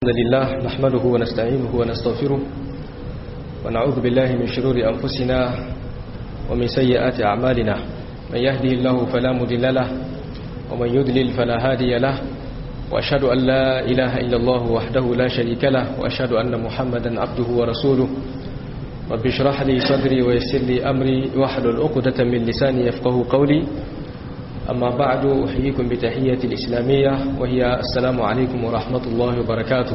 الحمد لله نحمده ونستعينه ونستغفره ونعوذ بالله من شرور أنفسنا ومن سيئات أعمالنا من يهده الله فلا مضل له ومن يضلل فلا هادي له وأشهد أن لا إله إلا الله وحده لا شريك له وأشهد أن محمدا عبده ورسوله رب اشرح لي صدري ويسر لي أمري واحلل عقدة من لساني يفقه قولي أما بعد أحييكم بتحية الإسلامية وهي السلام عليكم ورحمة الله وبركاته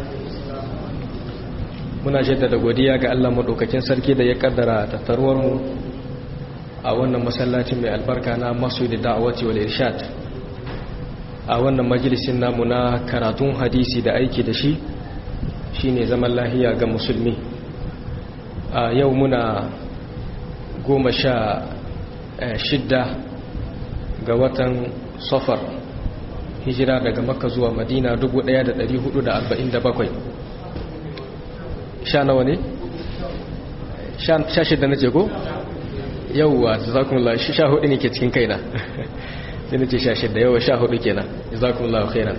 muna jaddada godiya ga Allah madaukakin sarki da ya kaddara tattaruwar mu a wannan masallacin mai albarka na Masjid Da'wati wal Irshad a wannan majalisin namu na karatun hadisi da aiki da shi shine zaman lahiya ga musulmi a yau muna goma sha shidda ga watan safar hijira daga makka zuwa madina 1447 sha nawa ne? sha shidda na jego? yauwa zakunla sha hudu ne ke cikin kaina sai na ce sha shidda yauwa sha hudu kenan zakunla khairan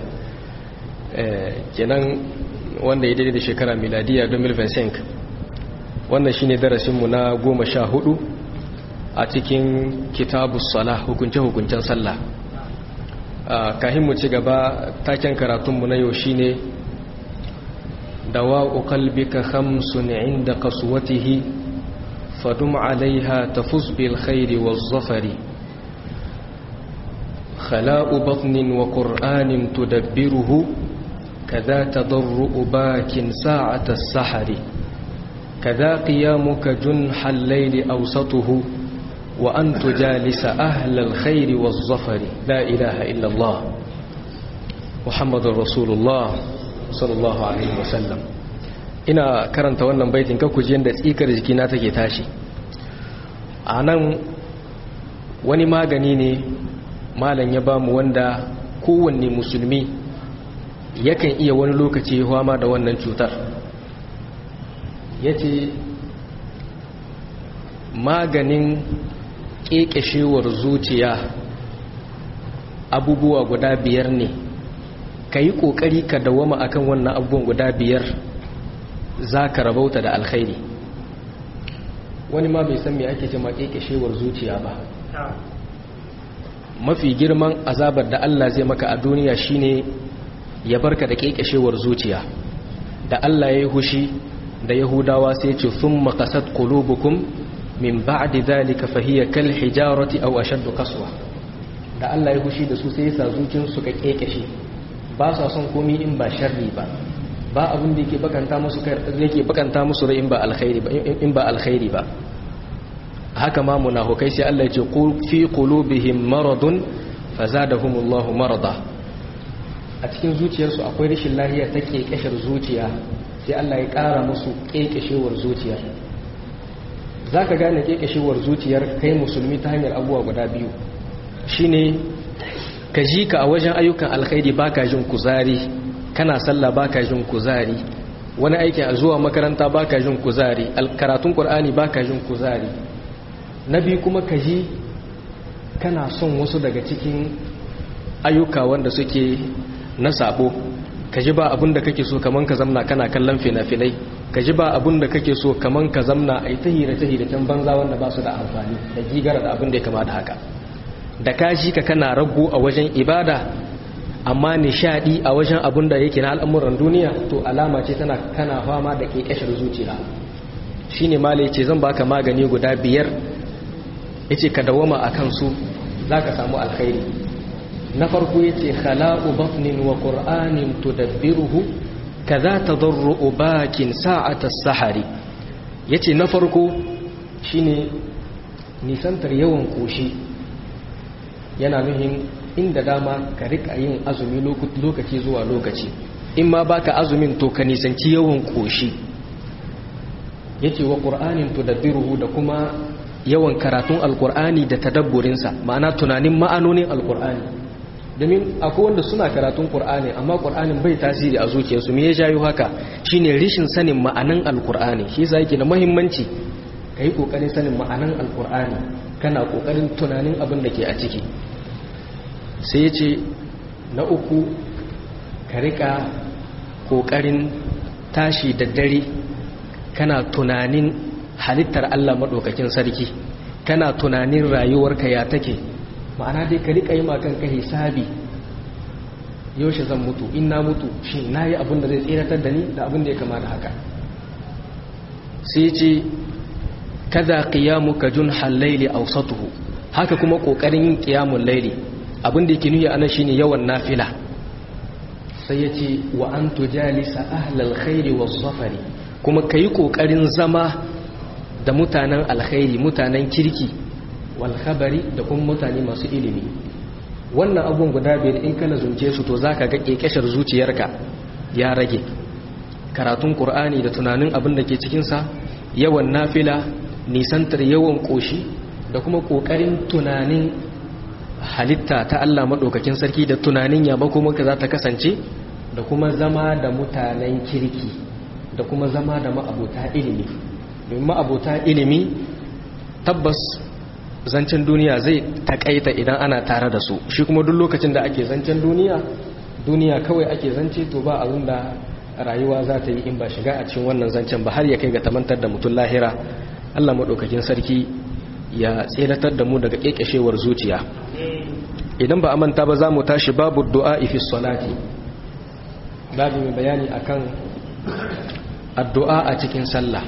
kenan wanda ya daidai da shekara miladiya 2025 wannan shine darasinmu na goma sha hudu a cikin kitabus sala hukunce-hukuncen sallah kahin mu ci gaba taken karatunmu na yau shine dawa'u qalbika khamsun 'inda qaswatihi fadum 'alayha tafuz bil khairi waz zafari khala'u batnin wa qur'anin tudabbiruhu kadha tadarru bakin sa'ata as-sahari kadha qiyamuka junhal layli awsatuhu وأن تجالس أهل الخير والظفر لا إله إلا الله محمد رسول الله صلى الله عليه وسلم ina karanta wannan baitin kakuje da tsikar jikina take tashi a nan wani magani ne malam ya bamu wanda kowanne musulmi yakan iya wani lokaci fama da wannan cutar ya ce maganin ƙeƙashewar zuciya abubuwa guda biyar ne ka yi ƙoƙari ka dawama akan wannan abubuwan guda biyar za ka rabauta da alkhairi wani ma bai san me ake cema ƙeƙashewar zuciya ba mafi girman azabar da Allah zai maka a duniya shine ya barka da ƙeƙashewar zuciya da Allah ya yi hushi da yahudawa sai ce sun makasat qulubukum min ba'di dhalika fahiya kal hijarati aw ashaddu qaswa da Allah ya gushi da su sai yasa zuciyar su ka kekeshe ba sa son komai in ba sharri ba ba abin da yake bakanta musu kai yake bakanta musu rai in ba alkhairi ba in ba alkhairi ba haka ma munafikai sai Allah ya ce qul fi qulubihim maradun fazadahumullahu marada a cikin zuciyarsu akwai rashin lafiya ta kekeshar zuciya sai Allah ya kara musu kekeshewar zuciya za ka gane kekashewar zuciyar kai musulmi ta hanyar abubuwa guda biyu shine ka ji ka a wajen ayyukan alkhairi baka jin kuzari kana sallah baka jin kuzari wani aikin a zuwa makaranta baka jin kuzari karatun qur'ani baka jin kuzari na biyu kuma ka ji kana son wasu daga cikin ayyuka wanda suke na sabo ka ji ba abin da kake so kaman ka zamna kana kallon fina-finai ka ji ba abin da kake so kaman ka zamna a yi ta hira ta banza wanda ba su da amfani da gigara da abin da ya kama da haka da ka ji ka kana rago a wajen ibada amma nishadi a wajen abin da yake na al'amuran duniya to alama ce tana kana fama da kekashar zuciya shine malai ce zan baka magani guda biyar yace ka dawama akan su zaka samu alkhairi na farko yace khala'u batnin wa qur'anin tudabbiruhu kaza tadarru bakin sa'ata sahari yace na farko shine nisantar yawan koshi yana nuhin inda dama ka rika yin azumi lokaci zuwa lokaci in ma baka azumin to ka nisanci yawan koshi yace wa qur'anin tudabbiruhu da kuma yawan karatun alqur'ani da tadabburinsa ma'ana tunanin ma'anonin alqur'ani domin akwai wanda suna karatun ƙur'ani amma ƙur'anin bai tasiri a zuciyarsu me ya jayo haka shine rishin sanin ma'anan alƙur'ani shi yasa yake da muhimmanci ka yi ƙoƙarin sanin ma'anan alƙur'ani kana ƙoƙarin tunanin abin da ke a ciki sai ya ce na uku ka riƙa ƙoƙarin tashi da dare kana tunanin halittar Allah maɗaukakin sarki kana tunanin rayuwarka ya take ma'ana dai ka riƙa yi kanka hisabi yaushe zan mutu in na mutu shi na yi abin da zai tseratar da ni da abin da ya kamata haka sai ce kada qiyamuka junhal layli awsatuhu haka kuma kokarin yin qiyamul layli abin da yake nuyi anan shine yawan nafila sai yace wa an tujalisa ahlal khairi was safari kuma kai kokarin zama da mutanen alkhairi mutanen kirki wal khabari da kuma mutane masu ilimi wannan abun guda biyar in kana zunce su to zaka ga kekeshar zuciyarka ya rage karatun qur'ani da tunanin abin da ke cikin sa yawan nafila nisantar yawan koshi da kuma kokarin tunanin halitta ta Allah madaukakin sarki da tunanin ya makomanka za ta kasance da kuma zama da mutanen kirki da kuma zama da ma'abota ilimi domin ma'abota ilimi tabbas zancen duniya zai takaita idan ana tare da su shi kuma duk lokacin da ake zancen duniya duniya kawai ake zance to ba abin da rayuwa za ta yi in ba shiga a cikin wannan zancen ba har ya kai ga tamantar da mutum lahira Allah maɗaukakin sarki ya tseratar da mu daga ƙeƙashewar zuciya idan ba a manta ba za mu tashi babu du'a fi salati babu mai bayani akan addu'a a cikin sallah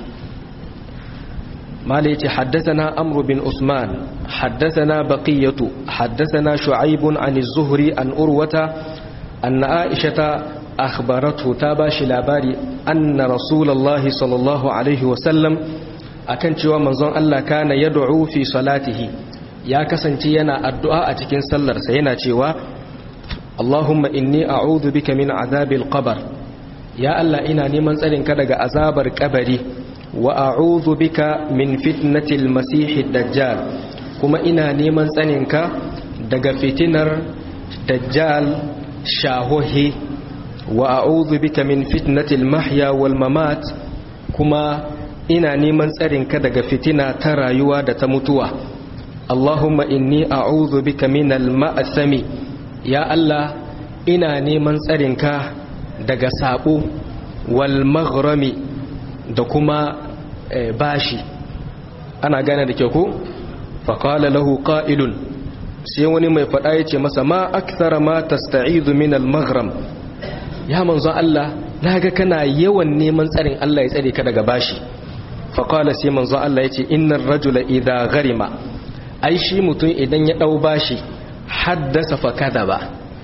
مالك حدثنا أمر بن عثمان حدثنا بقية حدثنا شعيب عن الزهري عن أروة أن عائشة أخبرته تاباش لاباري أن رسول الله صلى الله عليه وسلم أكن cewa manzon Allah kana yad'u fi salatihi ya kasance yana addu'a a cikin sallarsa yana cewa Allahumma inni a'udhu bika min azabil qabr ya Allah ina neman tsarin ka daga azabar kabari wa a'udhu bika min fitnatil masihid dajjal kuma ina neman tsarin ka daga fitinar dajjal shahohi wa a'udhu bika min fitnatil mahya wal mamat kuma ina neman tsarin ka daga fitina ta rayuwa da ta mutuwa Allahumma inni a'udhu bika minal ma'asami ya Allah ina neman tsarin ka daga sabo wal maghrami da kuma bashi ana gane da kyau ko faqala lahu qa'ilun sai wani mai fada yace masa ma akthara ma tasta'idu min al maghram ya manzo Allah naga kana yawan neman tsarin Allah ya tsare ka daga bashi faqala sai manzo Allah yace innar rajula idha gharima ai shi mutum idan ya dau bashi haddasa fa kadaba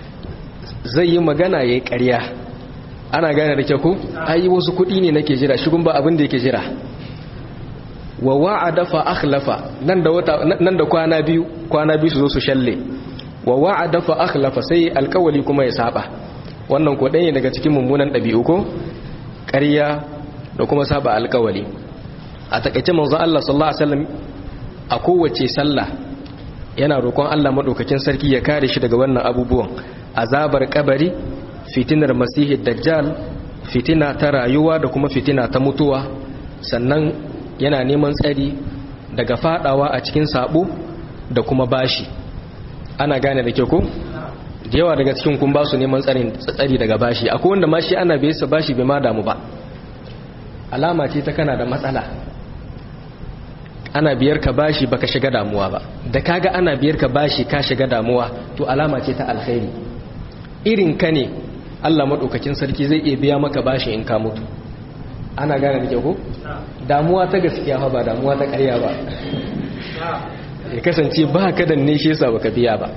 zai yi magana yayi ƙarya ana gane da kyau ko ai wasu kuɗi ne nake jira shigun ba abin da yake jira wa wa'ada fa akhlafa nan da wata nan da kwana biyu kwana biyu su zo su shalle wa wa'ada fa akhlafa sai alƙawali kuma ya saba wannan ko ɗaya daga cikin mummunan ɗabi'u ko ƙarya da kuma saba alƙawali a takaice manzo Allah sallallahu alaihi wasallam a kowace sallah yana roƙon Allah madaukakin sarki ya kare shi daga wannan abubuwan azabar kabari fitinar masihi dajjal fitina ta rayuwa da kuma fitina ta mutuwa sannan yana neman tsari daga fadawa a cikin sabo da kuma bashi ana gane da ke ko da yawa daga cikin kun ba su neman tsari daga bashi akwai wanda ma shi ana bai sa bashi bai ma damu ba alama ce ta kana da matsala ana biyar ka bashi baka shiga damuwa ba da kaga ana biyar ka bashi ka shiga damuwa to alama ce ta alkhairi irin ka ne Allah maɗaukakin sarki zai iya biya maka bashi in ka mutu ana gane da ko damuwa ta gaskiya fa ba damuwa ta ƙarya ba ya kasance ba ka da ne shi yasa baka biya ba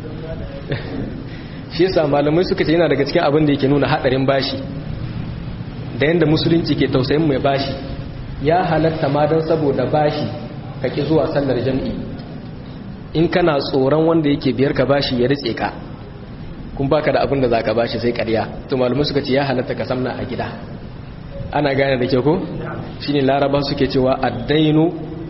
shi yasa malamai suka ce yana daga cikin abin da yake nuna hadarin bashi da yanda musulunci ke tausayin mai bashi ya halatta ma don saboda bashi ka ki zuwa sallar jam'i in kana tsoron wanda yake biyar ka bashi ya ritse ka kun baka da abin da za ka bashi sai karya to malamai suka ce ya halatta ka samna a gida ana gane da ke ko shine laraba suke cewa addainu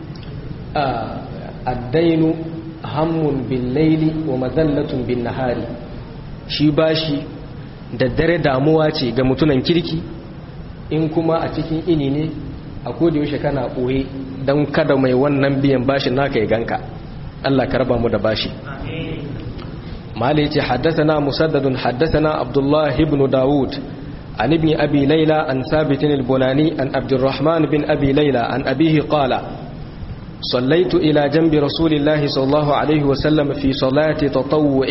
addainu hammun bin laili wa mazallatun bin nahari shi bashi da dare damuwa ce ga mutunan kirki in kuma a cikin ini ne a yaushe kana ɓoye don kada mai wannan biyan bashi naka ya ganka Allah ka raba mu da bashi malai ce haddasana musaddadun haddasana abdullahi ibn dawud عن ابن أبي ليلى عن ثابت البناني عن عبد الرحمن بن أبي ليلى عن أبيه قال صليت إلى جنب رسول الله صلى الله عليه وسلم في صلاة تطوع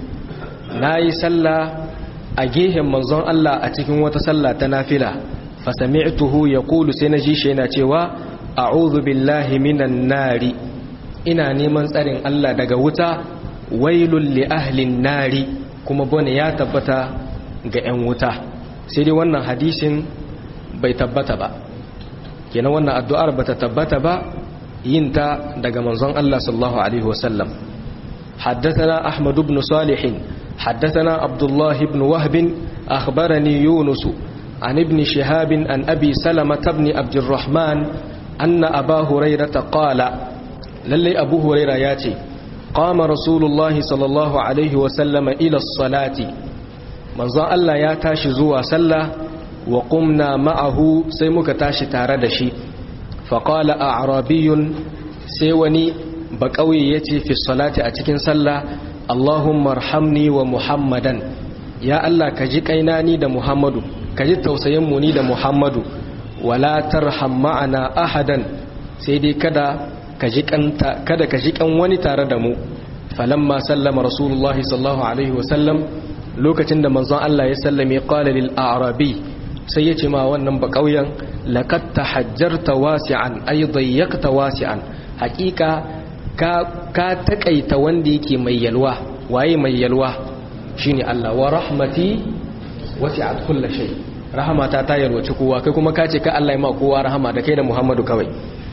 ناي سلا أجيهم منظر الله أتكم وتسلى تنافلة فسمعته يقول سنجي شينا تيوا أعوذ بالله من النار إنا نيمان سأرين الله دقوتا ويل لأهل النار كما بني يا تبتا ga 'yan wuta sai dai wannan hadisin bai tabbata ba kenan wannan addu'ar bata tabbata ba yin ta daga manzon Allah sallallahu alaihi wasallam haddathana ahmad ibn salih haddathana abdullah ibn wahb akhbarani yunus an ibn shihab an abi salama ibn abd الرحمن anna aba hurairah qala lalle abu hurairah yace qama rasulullahi sallallahu alaihi wasallam ila as-salati manzon Allah ya tashi zuwa sallah wa qumna ma'ahu sai muka tashi tare da shi fa qala a'rabiyun sai wani ba kauye yace fi salati a cikin sallah Allahumma arhamni wa Muhammadan ya Allah ka ji kaina ni da Muhammadu ka ji tausayin mu ni da Muhammadu wala tarham ma'ana ahadan sai dai kada ka ji kanta kada ka ji kan wani tare da mu falamma sallama rasulullahi sallallahu alaihi wa sallam lokacin da manzon Allah ya sallame qala lil a'rabi sai yace ma wannan ba kauyen laqad tahajjarta wasi'an ay dayyaqta wasi'an haqiqa ka ka takaita wanda yake mai yalwa waye mai yalwa shine Allah wa rahmati wasi'at kulli shay rahmata ta yalwaci kowa kai kuma kace ka Allah ya ma kowa rahama da kai da Muhammadu kawai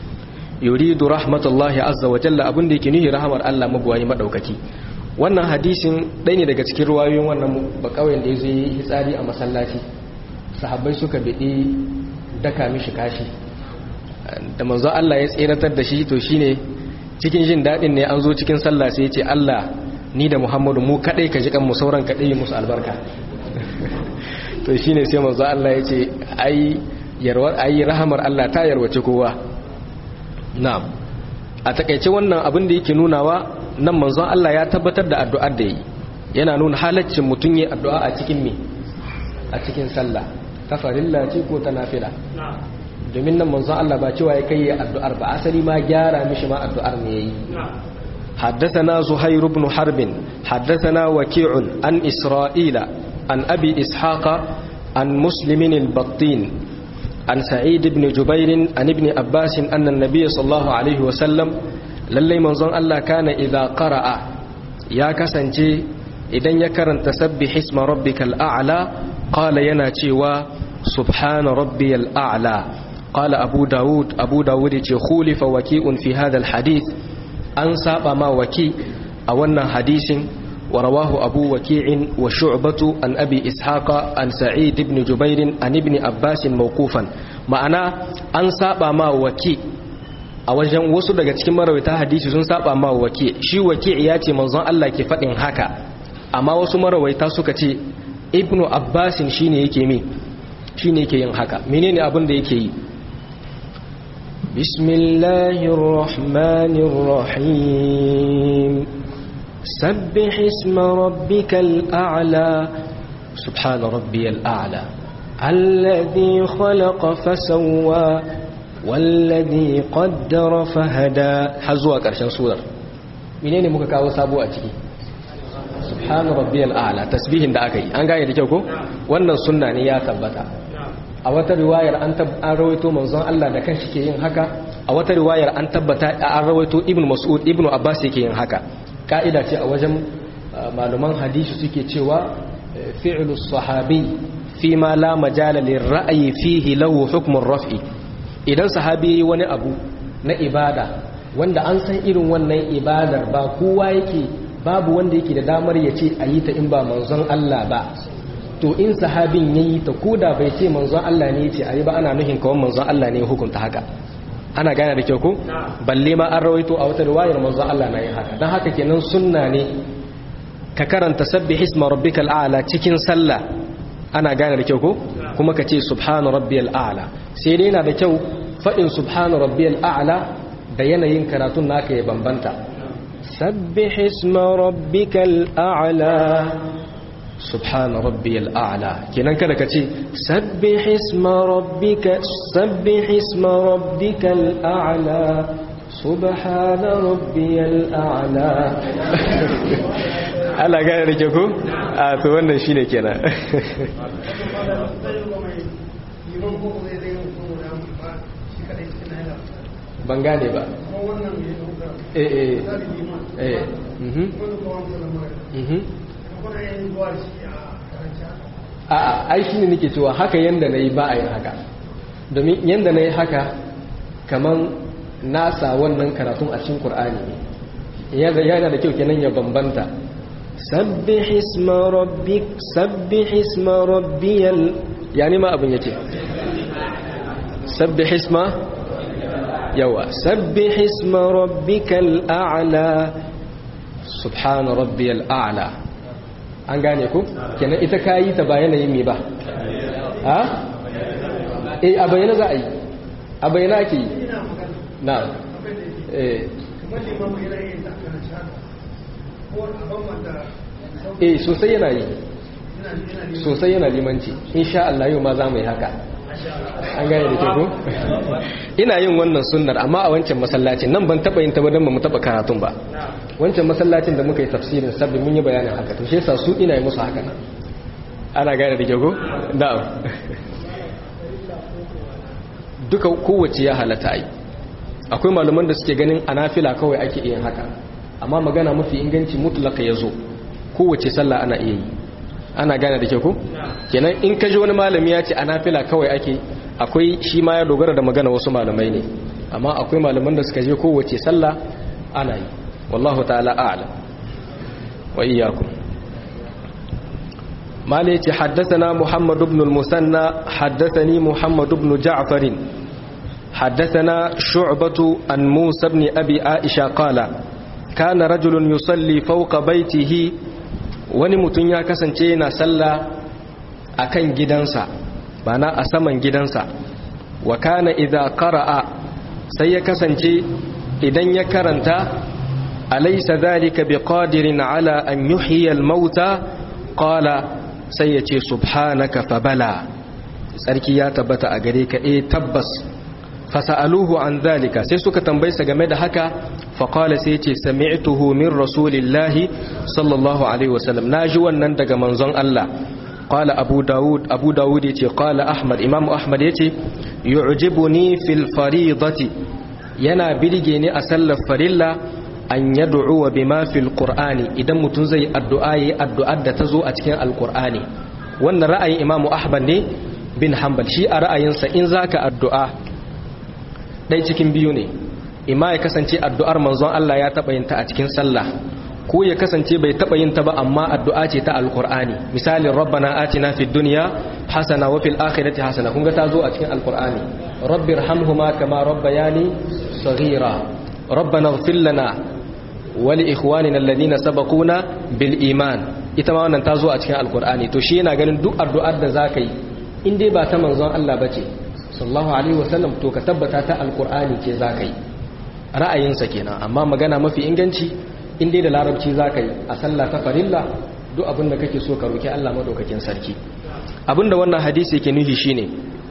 yuridu rahmatullahi azza wa jalla abin da yake nihi rahamar Allah magwayi madaukaki wannan hadisin ɗaya ne daga cikin ruwayoyin wannan bakawai da ya zo yi hitsari a masallaci sahabbai suka biɗi daka mishi kashi da manzo Allah ya tseratar da shi to shine cikin jin daɗin ne an zo cikin sallah sai ya ce Allah ni da Muhammadu mu kaɗai ka ji kan mu sauran kaɗai yi musu albarka to shine sai manzo Allah ya ce ai yarwar ai rahamar Allah ta yarwace kowa na'am a takaice wannan abin da yake nunawa nan manzon Allah ya tabbatar da addu'ar da yi yana nuna halaccin mutum yi addu'a a cikin me a cikin sallah ta farilla ce ko ta nafila domin nan manzon Allah ba cewa ya kai addu'ar ba asali ma gyara mishi ma addu'ar ne yayi حدثنا زهير بن حرب حدثنا وكيع عن إسرائيل عن أبي إسحاق عن مسلم البطين عن سعيد بن جبير عن ابن عباس أن النبي صلى الله عليه وسلم lallai manzon Allah kana idza qara'a ya kasance idan ya karanta sabbih isma rabbikal a'la qala yana cewa subhana rabbiyal a'la qala abu daud abu daud ce khulifa waki'un fi hadha al hadith an saba ma waki a wannan hadisin wa rawahu abu waki'in wa shu'batu an abi ishaqa an sa'id ibn jubair an ibn abbas mawqufan ma'ana an saba ma waki a wajen wasu daga cikin marawaita hadisi sun saba ma waki shi waki ya ce manzon Allah ke faɗin haka amma wasu marawaita suka ce ibnu abbasin shine yake mi shine yake yin haka menene abin da yake yi bismillahir rahmanir rahim sabbih isma rabbikal a'la subhana rabbiyal a'la alladhi khalaqa fasawwa wallazi qaddara fahada har zuwa ƙarshen surar menene muka kawo sabo a ciki subhana rabbiyal a'la tasbihin da aka yi an gane da kyau ko wannan sunna ne ya tabbata a wata riwayar an an rawaito manzon Allah da kanshi ke yin haka a wata riwayar an tabbata an rawaito ibnu mas'ud ibnu abbas yake yin haka ka'ida ce a wajen malaman hadisi suke cewa fi'lu sahabi fi ma la majala lirra'yi fihi lahu hukmun raf'i idan sahabi yayi wani abu na ibada wanda an san irin wannan ibadar ba kowa yake babu wanda yake da damar ya ce a yi ta in ba manzon Allah ba to in sahabin ya yi ta koda bai ce manzon Allah ne ce a yi ba ana nuhin kawai manzon Allah ne hukunta haka ana gane da kyau ko balle ma an rawaito a wata riwayar manzon Allah na yin haka don haka kenan sunna ne ka karanta sabbi hisma rabbikal a'la cikin sallah ana gane da kyau ko kuma ka ce subhana rabbiyal a'la sai dai yana da kyau faɗin subhana rabbiyal a'la da yanayin karatun naka ya bambanta sabbih isma rabbikal a'la subhana rabbiyal a'la kenan kada ka ce sabbih isma rabbika sabbih isma rabbikal a'la subhana rabbiyal a'la Allah gane da ke ku a to wannan shine kenan ban gane ba eh eh eh mhm mhm a ai shi ne nake cewa haka yanda na yi ba a yin haka domin yanda na yi haka kaman nasa wannan karatun a cikin ƙur'ani ne yana da kyau kenan ya bambanta sabbih isma rabbik sabbih isma rabbiyal yani ma abin yace sabbih isma yawa sabbih isma rabbikal a'la subhana rabbiyal a'la an gane ku kenan ita kayi ta ba yanayin me ba ha eh a bayyana za a yi a bayyana ake yi na eh eh sosai yana yi sosai yana limanci insha Allah yau ma za mu yi haka an gane da ke ku ina yin wannan sunnar amma a wancan masallacin nan ban taba yin ta don ba mu taba karatun ba wancan masallacin da muka yi tafsirin sabbi mun yi bayanin haka to shi yasa su ina yi musu haka nan ana gane da ke ku na'am duka kowace ya halatta yi akwai malaman da suke ganin anafila kawai ake iya haka amma magana mafi inganci mutlaka ya zo kowace sallah ana iya yi ana gane da ke ku kenan in ka ji wani malami ya ce anafila kawai ake akwai shi ma ya dogara da magana wasu malamai ne amma akwai malaman da suka je kowace sallah ana yi wallahu ta'ala a'lam wa iyyakum mala yace haddathana muhammad ibn al-musanna haddathani muhammad ibn ja'far حدثنا شعبة عن موسى بن أبي عائشة قال كان رجل يصلي فوق بيته wani mutum ya kasance yana sallah a kan gidansa bana a saman gidansa wa kana idza qara'a sai ya kasance idan ya karanta alaysa dhalika biqadirin ala an yuhyiya al-mauta qala sai ya ce subhanaka fabala sarki ya tabbata a gare ka eh tabbas fasa'aluhu an zalika sai suka tambaye sa game da haka faqala sai yace sami'tuhu min rasulillahi sallallahu alaihi wasallam naji wannan daga manzon Allah qala abu daud abu daud yace qala ahmad imam ahmad yace yu'jibuni fil faridati yana birge ni a sallar farilla an yad'u bima fil qur'ani idan mutun zai addu'a yi addu'ar da tazo a cikin alqur'ani wannan ra'ayin imam ahmad ne bin hanbal shi a ra'ayinsa in zaka addu'a ɗai cikin biyu ne ima ya kasance addu'ar manzon Allah ya taɓa yin ta a cikin sallah ko ya kasance bai taɓa yin ta ba amma addu'a ce ta alkur'ani misalin rabbana atina fid dunya hasana wa fil akhirati hasana kun ga ta zo a cikin alkur'ani rabbir hamhuma kama rabbayani saghira rabbana ighfir lana wa li ikhwanina alladhina sabaquna bil iman ita ma wannan ta zo a cikin alkur'ani to shi yana ganin duk addu'ar da zaka yi in dai ba ta manzon Allah bace sallallahu alaihi wasallam to ka tabbata ta alkur'ani ce za ka yi ra'ayinsa kenan amma magana mafi inganci in dai da larabci za ka yi a sallah ta farilla duk abin da kake so ka roki Allah madaukakin sarki abin da wannan hadisi yake nufi shine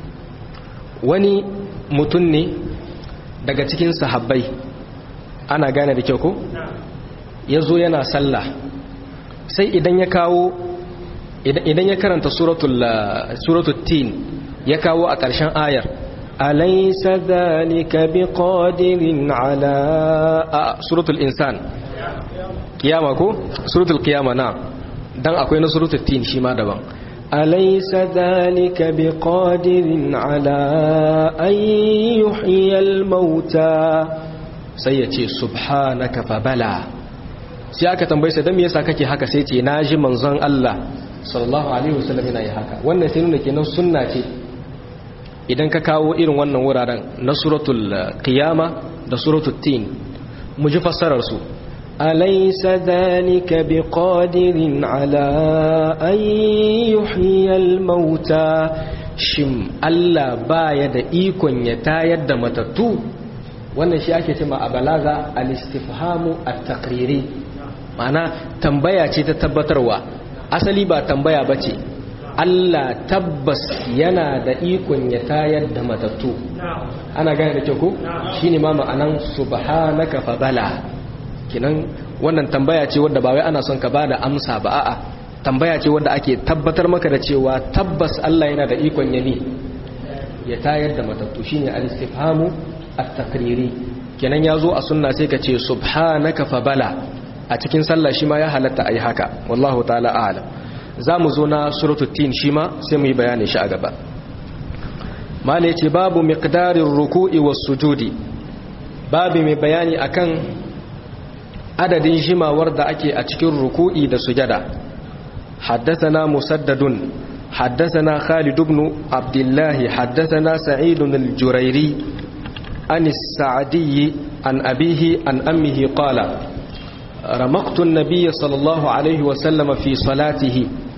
wani mutum ne daga cikin sahabbai ana gane da kyau ko ya zo yana sallah sai idan ya kawo idan ya karanta suratul tin ya kawo a ƙarshen ayar alaisa zalika biqadirin ala a suratul insan kiyama ko suratul kiyama na dan akwai na suratul tin shi ma daban alaisa zalika biqadirin ala an yuhyiyal mauta sai ya ce subhanaka fabala sai aka tambaye sa dan me yasa kake haka sai ce naji manzon Allah sallallahu alaihi wasallam yana yi haka wannan sai nuna kenan sunna ce idan ka kawo irin wannan wuraren na suratul qiyama da suratul tin mu ji fassarar su alaysa dhalika biqadirin ala an yuhyiyal mauta shim Allah baya da ikon ya tayar da matattu wannan shi ake cewa a balaga al-istifhamu at-taqriri ma'ana tambaya ce ta tabbatarwa asali ba tambaya bace Allah tabbas yana da ikon ya tayar da matattu ana gane da kyau ko shine ma ma'anan subhanaka fa bala kinan wannan tambaya ce wadda ba wai ana son ka bada amsa ba a'a tambaya ce wadda ake tabbatar maka da cewa tabbas Allah yana da ikon ya ne ya tayar da matattu shine al-istifhamu at-taqriri kenan yazo a sunna sai ka ce subhanaka fa bala a cikin sallah shi ma ya halatta ayi haka wallahu ta'ala a'lam zamu zo na suratul tin shi ma sai mu yi bayani shi a gaba mala yace babu miqdarir ruku'i was sujudi babu mai bayani akan adadin jimawar da ake a cikin ruku'i da sujada حدثنا مسدد حدثنا خالد بن عبد الله حدثنا سعيد الجريري عن السعدي عن أبيه عن أمه قال رمقت النبي صلى الله عليه وسلم في صلاته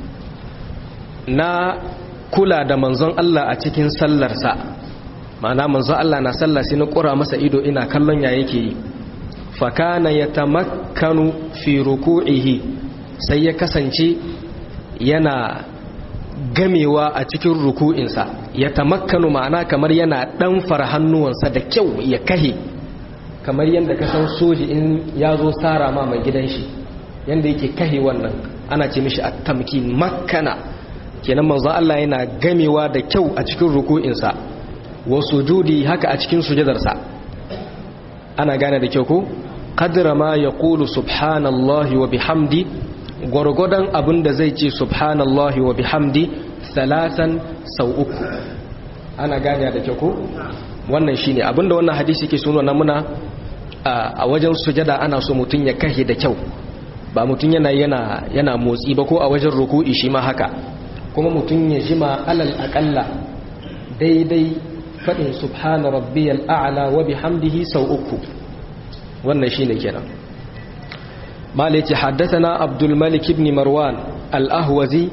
نا كلا da manzon Allah a cikin sallarsa ma'ana manzon Allah na sallah sai na kura masa ido ina kallon ya yake yi fa kana yatamakkanu fi ruku'ihi sai ya kasance yana gamewa a cikin ruku'insa ya tamakkanu ma'ana kamar yana ɗanfara hannuwansa da kyau ya kahe kamar yadda ka san soji in ya zo tsara ma mai gidan shi yadda yake kahe wannan ana ce mishi a tamki makkana kenan manzo Allah yana gamewa da kyau a cikin ruku'insa wa sujudi haka a cikin sujadarsa ana gane da kyau ko qadra ma yaqulu subhanallahi wa bihamdi gwargwadon abin da zai ce subhanallahi wa bihamdi salasan sau uku ana gane da kyau ko wannan shine abinda wannan hadisi ke suna muna a wajen sujada ana so mutum ya kahe da kyau ba mutum yana yana yana motsi ba ko a wajen ruku'i shi ma haka kuma mutum ya jima alal aqalla daidai fadin subhana rabbiyal a'la wa bihamdihi sau uku wannan shine kenan مالك حدثنا عبد الملك بن مروان الأهوزي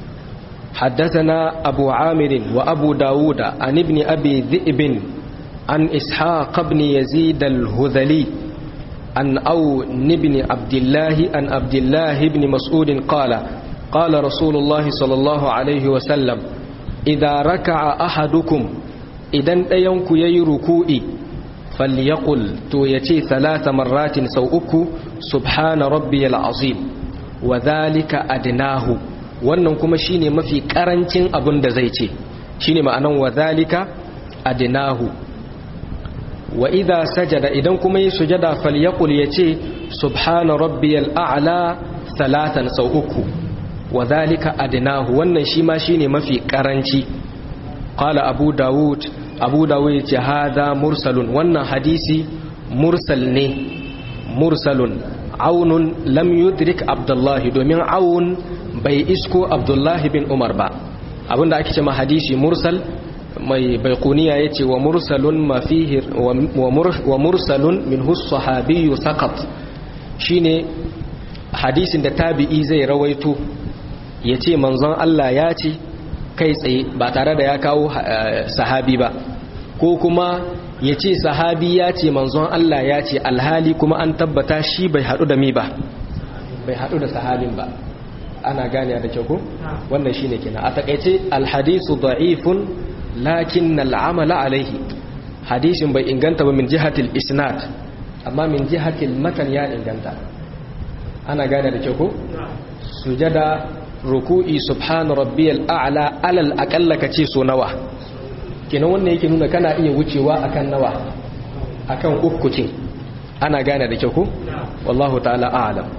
حدثنا أبو عامر وأبو داود عن ابن أبي ذئب عن إسحاق بن يزيد الهذلي عن أون بن عبد الله عن عبد الله بن مسعود قال قال رسول الله صلى الله عليه وسلم إذا ركع أحدكم إذا ينكو يركوئي فليقل تو يتي ثلاث مرات سوءك سبحان ربي العظيم وذلك أدناه wannan kuma shine mafi karancin abin da zai ce shine ma'anan wa zalika adnahu wa idha sajada idan kuma yi sujada falyaqul yace subhana rabbiyal a'la salatan sau uku wa zalika adnahu wannan shi ma shine mafi karanci qala abu daud abu dawud ya ce haza mursalun wannan hadisi mursal ne mursalun aunun lam yudrik abdullahi domin aun bai isko abdullahi bin umar ba abinda ake ce ma hadisi mursal mai baikuniya ya ce wa mursalun mafihir wa mursalun min sahabiyyu saqat shine hadisin da tabi'i zai rawaito ya ce manzon Allah ya ce kai tsaye ba tare da ya kawo sahabi ba ko kuma ya ce sahabi ya ce manzon Allah ya ce alhali kuma an tabbata shi bai haɗu da mi ba bai haɗu da sahabin ba ana gane da kyau ko wannan shine kenan a takaice alhadisu da'ifun lakin al'amala alaihi hadisin bai inganta ba min jihatil isnad amma min jihatil matan ya inganta ana gane da kyau ko sujada ruku'i subhana rabbiyal a'la alal aqalla kace so nawa kenan wannan yake nuna kana iya wucewa akan nawa akan uku kin ana gane da kyau ko wallahu ta'ala a'lam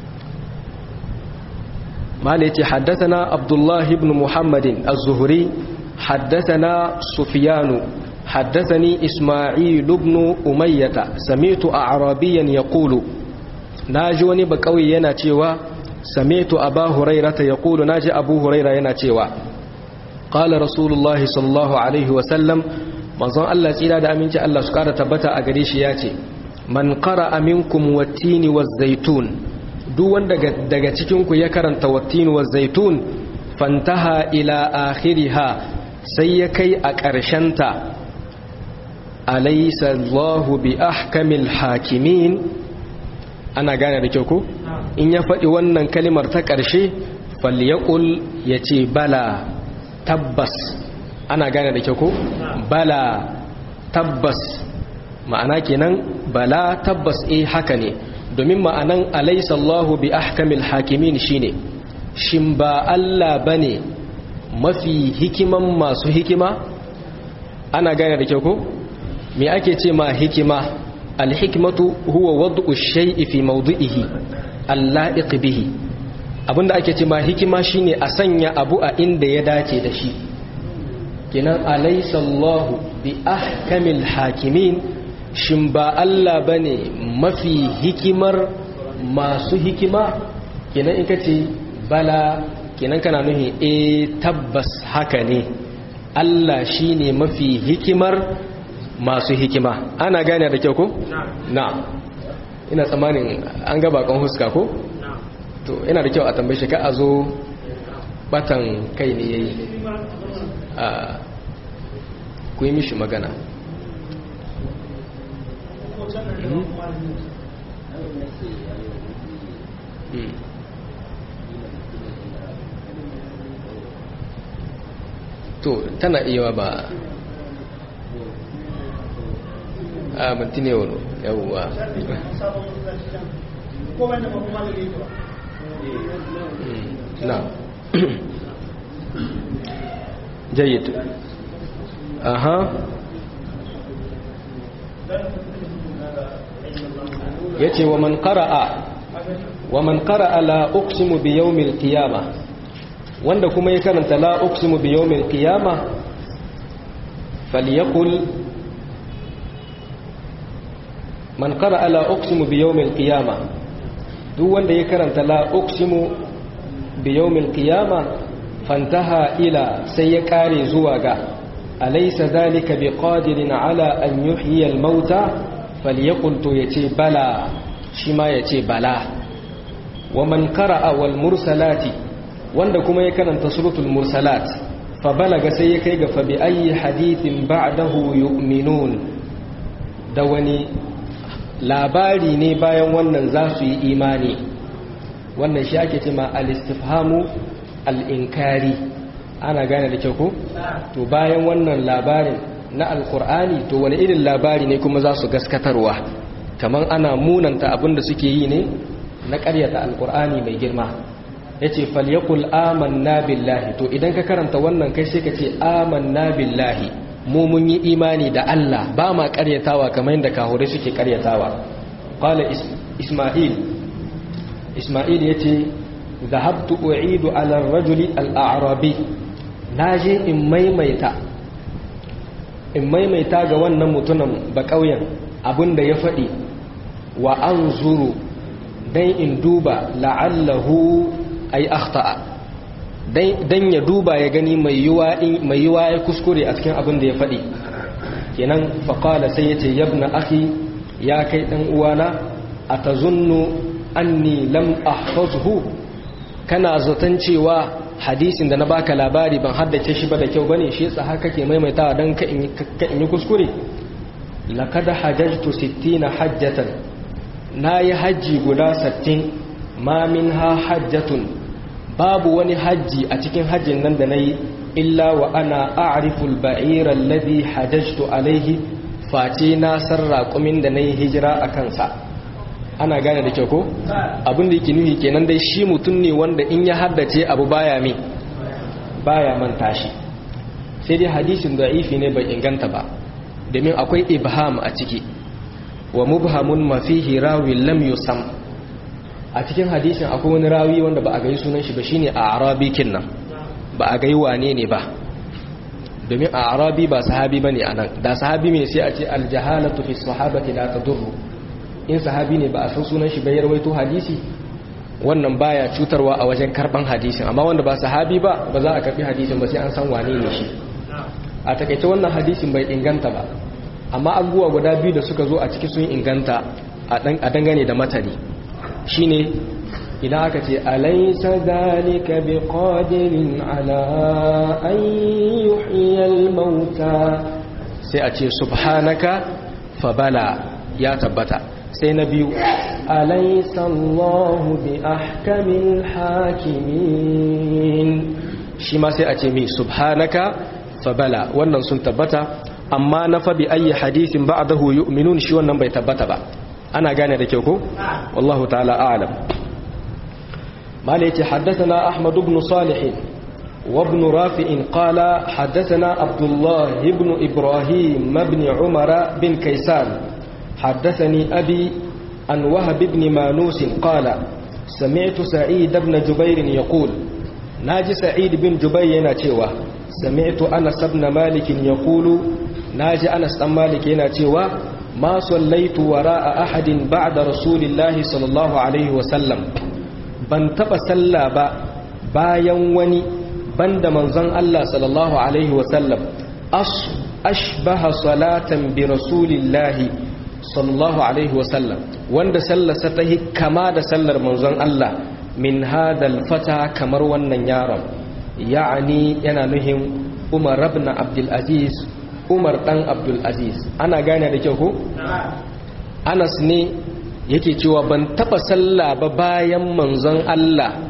مالتي حدثنا عبد الله بن محمد الزهري حدثنا سفيان حدثني إسماعيل بن أمية سمعت أعرابيا يقول ناجوني بقوي يناتيوا سمعت أبا هريرة يقول ناجي أبو هريرة يناتيوا قال رسول الله صلى الله عليه وسلم manzon Allah tsira da aminci Allah su kara tabbata a gare shi ya ce man qara minkum wattini waz-zaitun duk wanda daga cikinku ya karanta wattini waz-zaitun fantaha ila akhiriha sai ya kai a ƙarshenta alaysa Allahu bi ahkamil hakimin ana gane da kyau ko in ya faɗi wannan kalimar ta ƙarshe falyaqul yace bala tabbas ana gane da kyau ko bala tabbas ma'ana kenan bala tabbas eh haka ne domin ma'anan alaysa Allahu bi ahkamil hakimin shine shin ba Allah bane mafi hikiman masu hikima ana gane da kyau ko me ake ce ma hikima alhikmatu huwa wad'u shay'i fi mawdi'ihi alla'iq bihi abinda ake ce ma hikima shine a sanya abu a inda ya dace da shi kenan alaysa Allahu bi ahkamil hakimin shin ba Allah bane mafi hikimar masu hikima kenan in kace bala kenan kana nuhi eh tabbas haka ne Allah shine mafi hikimar masu hikima ana gane da kyau ko na ina tsammanin an ga bakon huska ko to ina da kyau a tambaye shi ka a zo batan kai ne yayi a ku yi mishi magana to tana iya ba a minti ne wani yawuwa na jayyid aha yace wa man qara'a wa man qara'a la uqsimu bi yawmil qiyamah wanda kuma ya karanta la uqsimu bi yawmil qiyamah falyaqul man qara'a la uqsimu bi yawmil qiyamah duk wanda ya karanta la uqsimu bi yawmil qiyamah fantaha ila sai ya kare zuwa ga alaysa dhalika biqadirin ala an yuhyiya al-mauta falyaqul to yace bala shi ma yace bala wa man qara'a wal mursalati wanda kuma ya karanta suratul mursalat fa balaga sai ya kai ga fa bi ayi hadithin ba'dahu yu'minun da wani labari ne bayan wannan za su yi imani wannan shi ake cema al-istifhamu al-inkari ana gane da kyau ko to bayan wannan labarin na alkur'ani to wani irin labari ne kuma za su gaskatarwa kamar ana munanta abin da suke yi ne na ƙaryata alkur'ani mai girma ya ce falyakul amanna billahi to idan ka karanta wannan kai sai ka ce amanna billahi mu mun yi imani da Allah ba ma ƙaryatawa kamar yadda kahure suke ƙaryatawa qala isma'il isma'il yace dhahabtu u'idu ala ar-rajuli al-a'rabi naje in maimaita in maimaita ga wannan mutumin ba ƙauyen abinda ya faɗi wa an zuru don in duba la'allahu ay akhta'a dan ya duba ya gani mai yiwa ya kuskure a cikin abin da ya faɗi kenan faƙala sai ya ce yabna akhi ya kai ɗan uwana a ta zunnu anni lam ahfazhu kana zaton cewa hadisin da na baka labari ban haddace shi ba da kyau bane shi yasa haka kake maimaitawa dan ka in yi kuskure laqad hajjtu 60 hajjatan nayi haji guda 60 ma minha hajjatun babu wani haji a cikin hajjin nan da nayi illa wa ana a'rifu al-ba'ira alladhi hajjtu alayhi face na sarra kumin da nayi hijira a kansa ana gane da kyau ko abin da yake nuhi kenan dai shi mutum ne wanda in ya haddace abu baya mi baya manta shi sai dai hadisin da'ifi ne bai inganta ba domin akwai ibham a ciki wa mubhamun ma fihi rawi lam yusam a cikin hadisin akwai wani rawi wanda ba a gai sunan shi ba shine a arabi kinnan ba a gai wane ne ba domin a arabi ba sahabi bane anan da sahabi me sai a ce al jahalatu fi sahabati la tadurru in sahabi ne ba a san sunan shi bayar waito hadisi wannan baya cutarwa a wajen karban hadisin amma wanda ba sahabi ba ba za a karbi hadisin ba sai an san wane ne shi a takaice wannan hadisin bai inganta ba amma abubuwa guda biyu da suka zo a ciki sun inganta a dangane da matari shine idan aka ce alaysa zalika biqadirin ala an yuhyiyal mauta sai a ce subhanaka fabala ya tabbata sai na biyu أليس الله بأحكم الحاكمين شما سيأتي سبحانك فبلا wannan sun tabbata amma na fa bi ayi hadithin ba'dahu yu'minun shi wannan bai tabbata ba ana gane da kyau ko wallahu ta'ala a'lam مالك حدثنا أحمد بن صالح وابن رافع قال حدثنا عبد الله بن إبراهيم بن عمر بن كيسان حدثني أبي عن وهب بن مانوس قال سمعت سعيد بن جبير يقول ناجي سعيد بن جبير يناتيوا سمعت أنس بن مالك يقول ناجي أنس بن مالك يناتيوا ما صليت وراء أحد بعد رسول الله صلى الله عليه وسلم ban taba sallah ba bayan wani banda manzon Allah sallallahu alaihi wasallam ashbaha salatan bi rasulillahi sallallahu alaihi wasallam wanda sallarsa ta kama da sallar manzon Allah min hadal fata kamar wannan yaron ya'ani yana nuhin Umar ibn Abdul Aziz Umar dan Abdul Aziz ana gane da kyau ko Anas ne yake cewa ban taba sallah ba bayan manzon Allah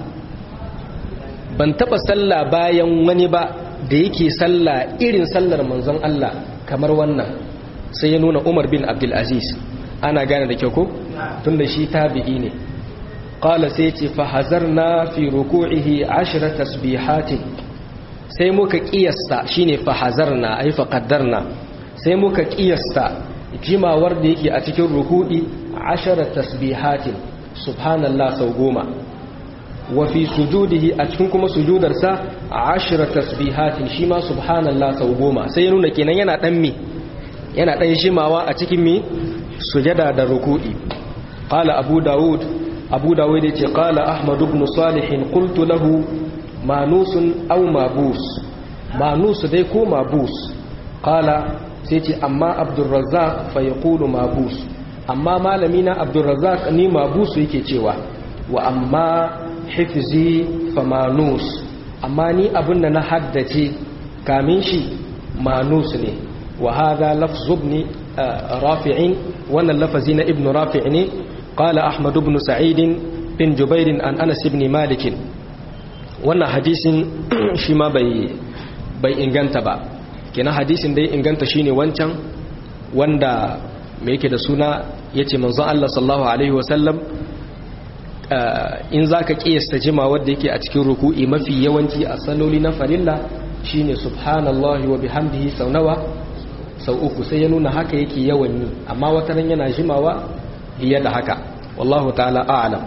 ban taba sallah bayan wani ba da yake sallah irin sallar manzon Allah kamar wannan sai ya nuna Umar bin Abdul Aziz ana gane da kyau ko tunda shi tabi'i ne qala sai ce fa hazarna fi ruku'ihi 10 tasbihatin sai muka kiyasta shine fa hazarna ai fa qaddarna sai muka kiyasta jimawar da yake a cikin ruku'i ashara tasbihatin subhanallah sau goma wa fi sujudihi a cikin kuma sujudarsa ashara tasbihatin shi ma subhanallah sau goma sai ya nuna kenan yana dan mi yana dan shimawa a cikin mi sujada da ruku'i qala abu daud abu daud yace qala ahmad ibn salih qultu lahu manusun aw mabus manus dai ko mabus qala sai ce amma abdurrazzaq fa yaqulu mabus amma malami na abdurrazzaq ni mabusu yake cewa wa amma hifzi fa manus amma ni abinda na haddace kamin shi manus ne wa hadha lafzu ibn rafi'in wannan lafazi na ibn rafi' ne qala ahmad ibn sa'id bin jubair an anas ibn malik wannan hadisin shi ma bai bai inganta ba kenan hadisin da ya inganta shine wancan wanda mai yake da suna yace manzon Allah sallallahu alaihi wasallam in zaka kiyasta jima wanda yake a cikin ruku'i mafi yawanci a saloli na farilla shine subhanallahi wa bihamdihi sau nawa sau uku sai ya nuna haka yake yawan yi amma wata ran yana jimawa fiye da haka wallahu ta'ala a'lam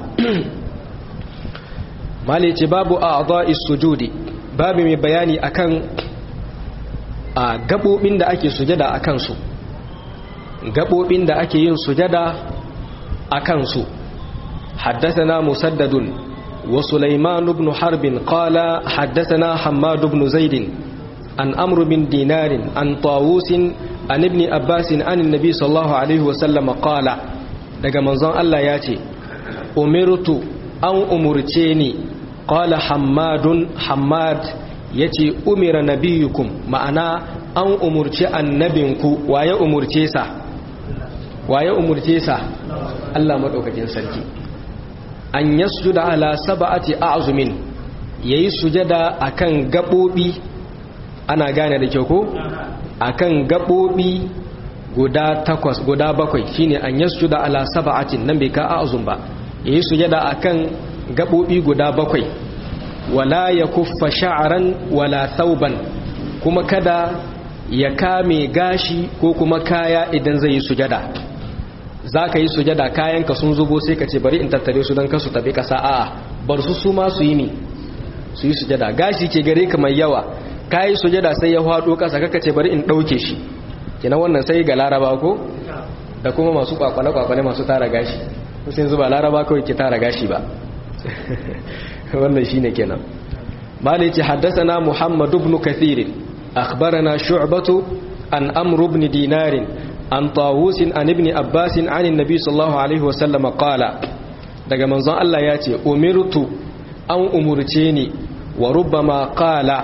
mali ce babu a'dha'is sujudi babu mai bayani akan a gabobin da ake sujada a kansu gabobin da ake yin sujada a kansu حدثنا مسدد وسليمان بن حرب قال حدثنا حماد بن زيد عن أمر بن دينار عن طاووس عن ابن أباس عن النبي صلى الله عليه وسلم قال daga manzon Allah ya ce umirtu an umurce ni qala hammadun hammad yace umira nabiyukum ma'ana an umurce annabinku waye umurce sa waye umurce sa Allah madaukakin sarki an yasjuda ala sab'ati a'zumin yayi sujada akan gabobi ana gane da kyau ko akan gabobi guda takwas guda bakwai shine an yasjuda ala sab'atin nan bai ka a'zum ba yayi sujada akan gabobi guda bakwai wala yakuffa sha'ran wala thawban kuma kada ya kame gashi ko kuma kaya idan zai yi sujada za ka yi sujada kayanka sun zubo sai ka ce bari in tattare su don kasu tabi kasa a bar su su ma su yi ni su yi sujada gashi ke gare ka mai yawa ka yi sujada sai ya haɗo kasa kaka ce bari in ɗauke shi kina wannan sai ga laraba ko da kuma masu kwakwale-kwakwale masu tara gashi sai zuba laraba kawai ki tara gashi ba wannan shine kenan malai ce haddasa na muhammadu ibn kathirin akhbarana shu'batu an amru ibn dinarin an tawusin an ibn abbasin an annabi sallallahu alaihi wasallam qala daga manzon Allah ya ce umirtu an umurce ni wa rubbama qala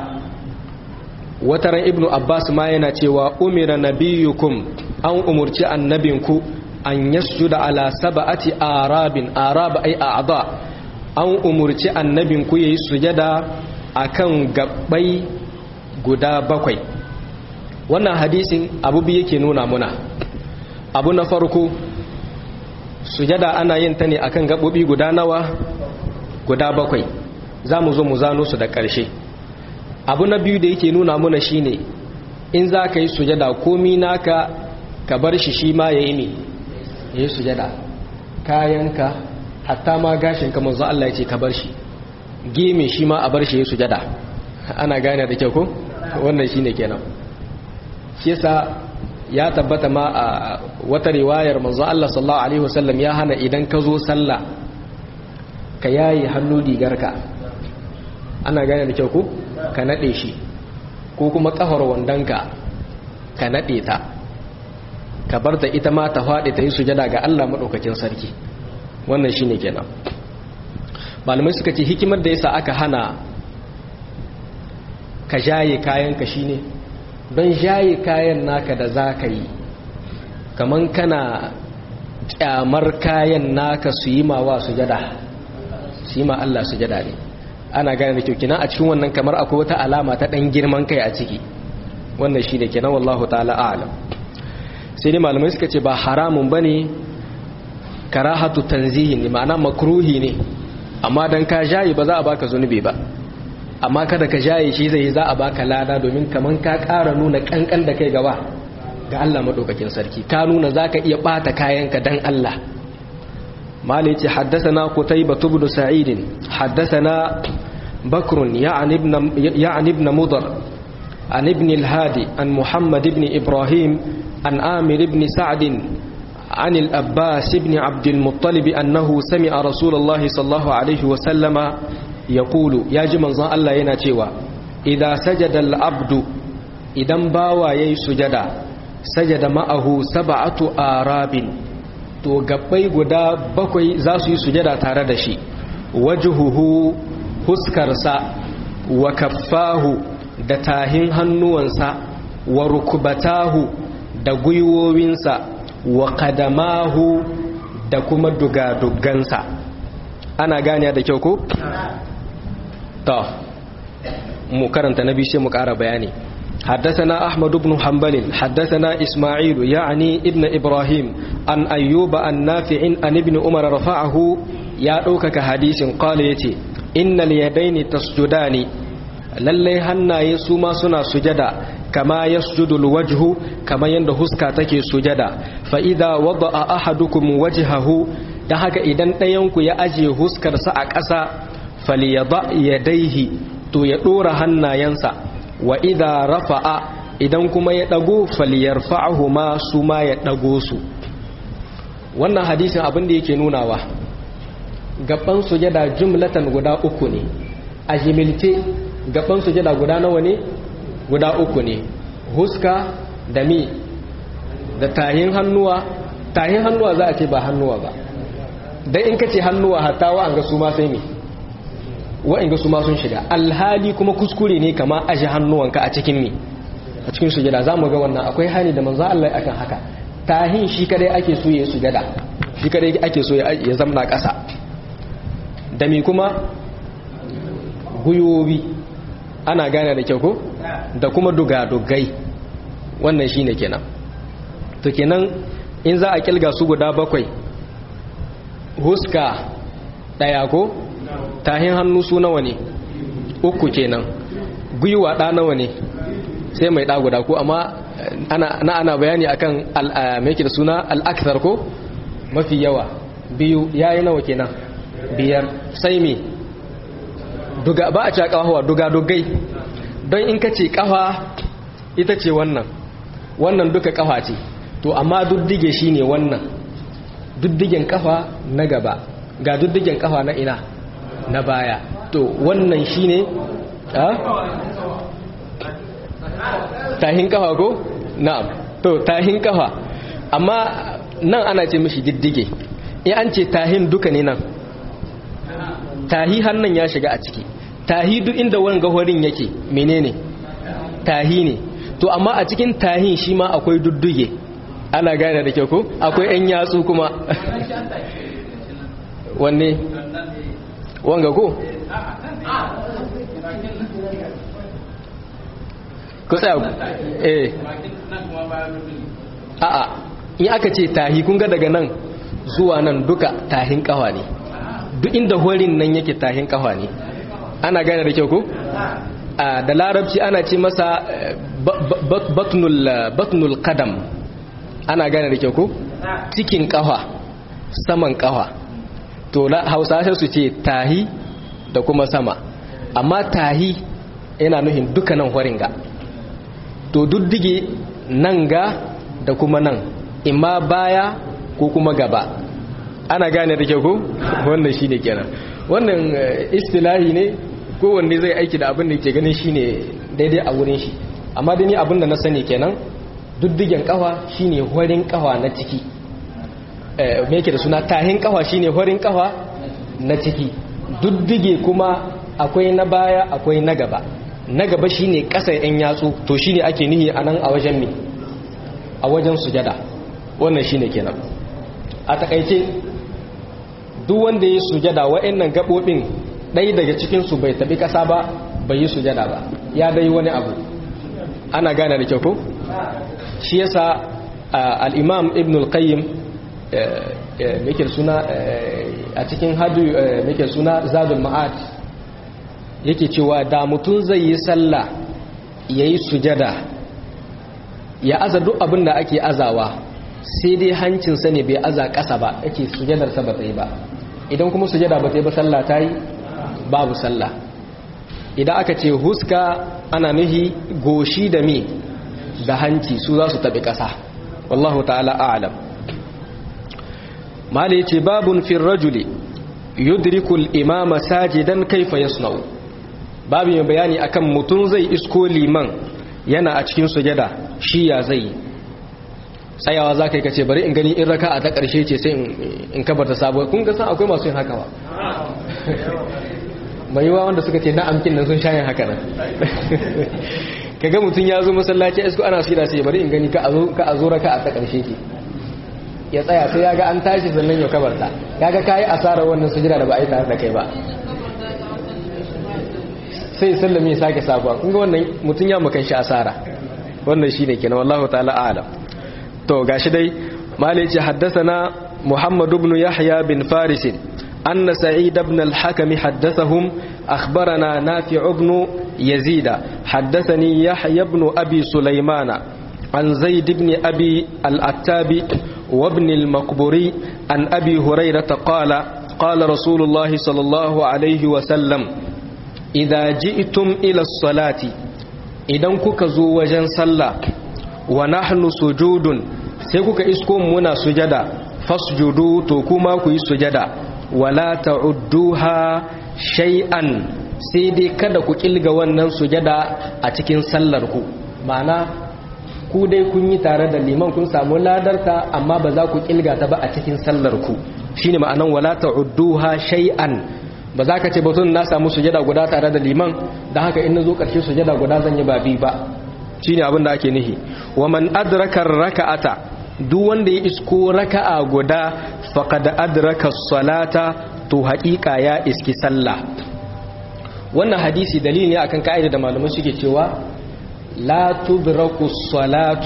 wataran ibn abbas ma yana cewa umira nabiyukum an umurci annabinku an yasjuda ala sab'ati arabin arab ay a'dha an umurci annabin ku yayi sujada akan gabbai guda bakwai wannan hadisin abu bi yake nuna muna abu na farko sujada ana yin ta ne akan gabobi guda nawa guda bakwai za mu zo mu zano su da ƙarshe abu na biyu da yake nuna muna shine in za ka yi sujada komi naka ka bar shi shi ma ya yi ne ya yi sujada kayanka hatta ma gashinka manzo Allah ya ce ka bar shi geme shi ma a bar shi ya yi sujada ana gane da kyau ko wannan shi ne kenan shi yasa ya tabbata ma a wata riwayar manzo Allah sallallahu alaihi wasallam ya hana idan ka zo sallah ka yayi hannu rigarka ana gane da kyau ko ka nade shi ko kuma kafar wandonka ka nade ta ka bar ta ita ma ta faɗi ta yi sujada ga Allah madaukakin sarki wannan shine kenan malamai suka ce hikimar da yasa aka hana ka jaye kayanka shine don jaye kayan naka da za ka yi kaman kana kyamar kayan naka su yi mawa sujada su yi ma Allah sujada ne ana gane da kyau kina a cikin wannan kamar akwai wata alama ta dan girman kai a ciki wannan shi da kenan wallahu ta'ala a'lam sai dai malamai suka ce ba haramun bane karahatu tanzihi ne ma'ana makruhi ne amma dan ka jaye ba za a baka zunubi ba amma kada ka jaye shi zai za a baka lada domin kaman ka ƙara nuna kankan da kai gaba ga Allah madaukakin sarki ka nuna zaka iya bata kayanka dan Allah مالك حدثنا قتيبة بن سعيد حدثنا بكر يعني ابن, يعني ابن مضر عن ابن الهادي عن محمد بن إبراهيم عن آمر بن سعد عن الأباس بن عبد المطلب أنه سمع رسول الله صلى الله عليه وسلم يقول يا جمن ظن الله يناتيوا إذا سجد العبد إذا باوى يسجد سجد معه سبعة آراب to gabbai guda bakwai za su yi sujada tare da shi wajuhuhu huskarsa wa kaffahu da tahin hannuwansa wa rukubatahu da gwiwowinsa wa kadamahu da kuma dugadugansa ana ganiya da kyau ko? ta mu karanta na bishe mu kara bayani حدثنا أحمد بن حنبل حدثنا إسماعيل يعني ابن إبراهيم عن أيوب النافع عن ابن عمر رفعه يا أوكك حديث قال يتي إن اليدين تسجدان lallai hannaye su ma suna sujada kama yasjudu alwajhu kama yanda huska take sujada fa idza wada'a ahadukum wajhahu dan haka idan ɗayanku ya aje huskarsa a ƙasa falyada yadaihi to ya ɗora hannayensa wa idha rafa'a idan kuma ya dago falyarfa'ahu ma su ma ya dago su wannan hadisin abin da yake nunawa gaban sujada jumlatan guda uku ne a jimilce gaban sujada guda nawa ne guda uku ne huska da mi da tahin hannuwa tahin hannuwa za a ce ba hannuwa ba dan in kace hannuwa hatta wa an ga su ma sai mi wa'in su ma sun shiga alhali kuma kuskure ne kama aje hannuwanka a cikin ni a cikin sujada za mu ga wannan akwai hani da manzo Allah akan haka tahin shi kadai ake so ya sujada shi kadai ake so ya zamna ƙasa da mi kuma guyobi ana gane da kyau ko da kuma dugadugai wannan shine kenan to kenan in za a kilga su guda bakwai huska daya ko tahin hannu su nawa ne uku kenan gwiwa ɗa nawa ne sai mai ɗa guda ko amma na ana bayani akan mai da suna al'akthar ko mafi yawa biyu yayi nawa kenan biyar sai me duga ba a ce kawawa duga dogai don in ka ce kawa ita ce wannan wannan duka kafa ce to amma duddige shine wannan duddigen kafa na gaba ga duddigen kafa na ina na baya to wannan shine a tahin kafa ko na'am to tahin kafa amma nan ana ce mishi diddige in an ce tahin duka ne nan tahi hannun ya shiga a ciki tahi duk inda wani gahorin yake menene tahi ne to amma a cikin tahin shi ma akwai dudduge ana gane da kyau ko akwai yan yatsu kuma wanne wanga ko ku tsaya eh a'a in aka ce tahi kun ga daga nan zuwa nan duka tahin kawa ne duk inda horin nan yake tahin kawa ne ana gane da kyau ko da larabci ana ce masa batnul kadam ana gane da kyau ko cikin kawa saman kawa to hausa sai su ce tahi da kuma sama amma tahi yana nuhin dukkanin horin ga to duddige nan ga da kuma nan imma baya ko kuma gaba ana gane da kyau ko wannan shine kenan wannan istilahi ne kowanne zai aiki da abin da ke ganin shine daidai a wurin shi amma dai ni abin da na sani kenan duddigen kafa shine horin kafa na ciki me yake da suna tahin kafa shine horin kafa na ciki duddige kuma akwai na baya akwai na gaba na gaba shine kasa yan yatsu to shine ake nihi anan a wajen me a wajen sujada wannan shine kenan a takaice duk wanda ya sujada wa'annan gabobin ɗaya daga cikin su bai tabi kasa ba bai yi sujada ba ya dai wani abu ana gane da kyau ko shi yasa al-imam ibn al-qayyim yake suna a cikin hadu yake suna zadul ma'ad yake cewa da mutum zai yi sallah yayi sujada ya aza duk abin da ake azawa sai dai hancinsa ne bai aza ƙasa ba yake sujadarsa ba ta yi ba idan kuma sujada ba ta yi ba sallah ta yi babu sallah idan aka ce huska ana nuhi goshi da me da hanci su za su taɓi ƙasa wallahu ta'ala a'lam mala yace babun fil rajuli yudrikul imama sajidan kaifa yasna'u babu mai bayani akan mutum zai isko liman yana a cikin sujada shi ya zai tsayawa za ka yi kace bari in gani in raka a ta ƙarshe ce sai in kabarta sabuwa kun ga san akwai masu yin haka ba mai yiwa wanda suka ce na amkin nan sun shayin haka nan kaga mutum ya zo masallaci isko ana sira sai bari in gani ka a zo raka a ta ƙarshe ke ya tsaya sai ya ga an tashi sannan ya kabarta ya ga kayi asarar wannan sujira da ba a yi tare da kai ba sai sallame ya sake sabuwa kun ga wannan mutum ya makan shi asara wannan shine kenan wallahu ta'ala a'lam to gashi dai malai ce haddathana muhammad ibn yahya bin faris anna sa'id ibn al-hakim haddathahum akhbarana nafi' ibn yazid haddathani yahya ibn abi sulaymana an zaid ibn abi al-attabi وابن المقبري عن أبي هريرة قال قال رسول الله صلى الله عليه وسلم إذا جئتم إلى الصلاة إذا كوكا وجن صلى ونحن سجود سيكوكا إسكم منا سجدا فاسجدوا توكما كي سجدا ولا تعدوها شيئا سيدي kada ku kilga wannan sujada a cikin sallarku ma'ana ku dai kun yi tare da liman kun samu ladarta amma ba za ku kilga ta ba a cikin sallarku shine ma'anan wala ta'udduha shay'an ba za ka ce ba tun na samu sujada guda tare da liman da haka in nazo karshe sujada guda zan yi ba bi ba shine abin da ake nihi wa man adraka raka'ata duk wanda ya isko raka'a guda faqad adraka salata to haƙiƙa ya iski sallah wannan hadisi dalili ne akan ka'ida da malamai suke cewa لا تدرك الصلاة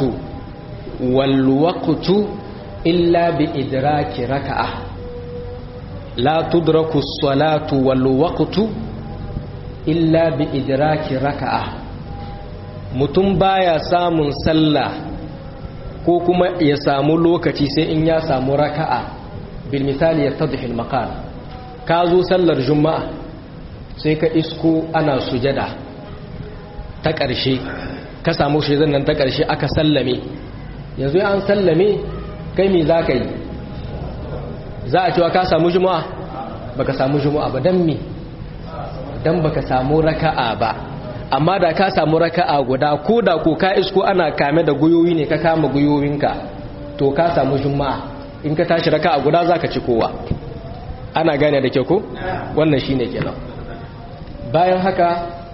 والوقت إلا بإدراك ركعة لا تدرك الصلاة والوقت إلا بإدراك ركعة mutum baya samun sallah ko kuma ya samu lokaci sai in ya samu raka'a bil misali yattadhi al maqal ka zo sallar juma'a sai ka isko ana sujada ta ƙarshe ka samu shi nan ta ƙarshe aka sallame yanzu an sallame kai me za ka yi za a cewa ka samu juma'a ba ka samu juma'a ba don me don ba ka samu raka'a ba amma da ka samu raka'a guda ko da ko ka isko ana kame da guyoyi ne ka kama guyoyinka to ka samu juma'a in ka tashi raka'a guda za ka ci kowa ana gane da kyau ko wannan shi ne kenan bayan haka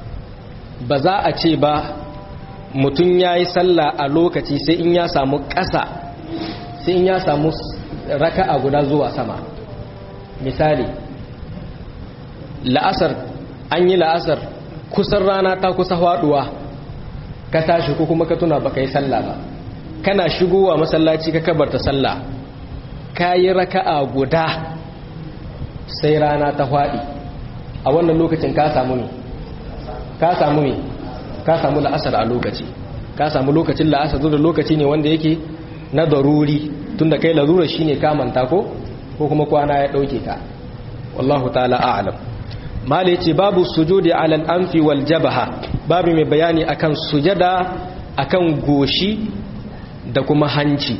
ba za a ce ba mutum ya yi sallah a lokaci sai in ya samu ƙasa sai in ya samu raka'a guda zuwa sama misali la'asar an yi la'asar kusan rana ta kusa faduwa ka tashi ko kuma ka tuna baka yi sallah ba kana shigowa masallaci ka kabarta sallah ka yi raka'a guda sai rana ta faɗi a wannan lokacin ka samu ne ka samu ne ka samu la'asar a lokaci ka samu lokacin la'asar zuwa lokaci ne wanda yake na daruri tunda kai larura shine ka manta ko ko kuma kwana ya dauke ka wallahu ta'ala a'lam mala yace babu sujudi ala al-anfi wal jabha babu mai bayani akan sujada akan goshi da kuma hanci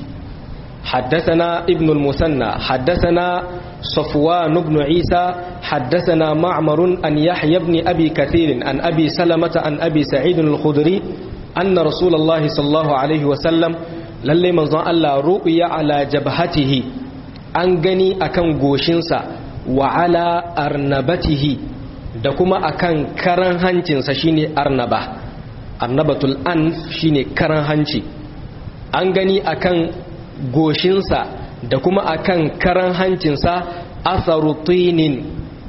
حدثنا ابن المثنى حدثنا صفوان بن عيسى حدثنا معمر أن يحيى بن أبي كثير عن أبي سلمة عن أبي سعيد الخدري أن رسول الله صلى الله عليه وسلم للي منظر الله رؤيا على جبهته أنغني أكن غوشنسا وعلى أرنبته da kuma akan karan hancinsa shine arnaba arnabatul anf shine karan hanci an gani akan goshinsa da kuma akan karan hancinsa atharutinin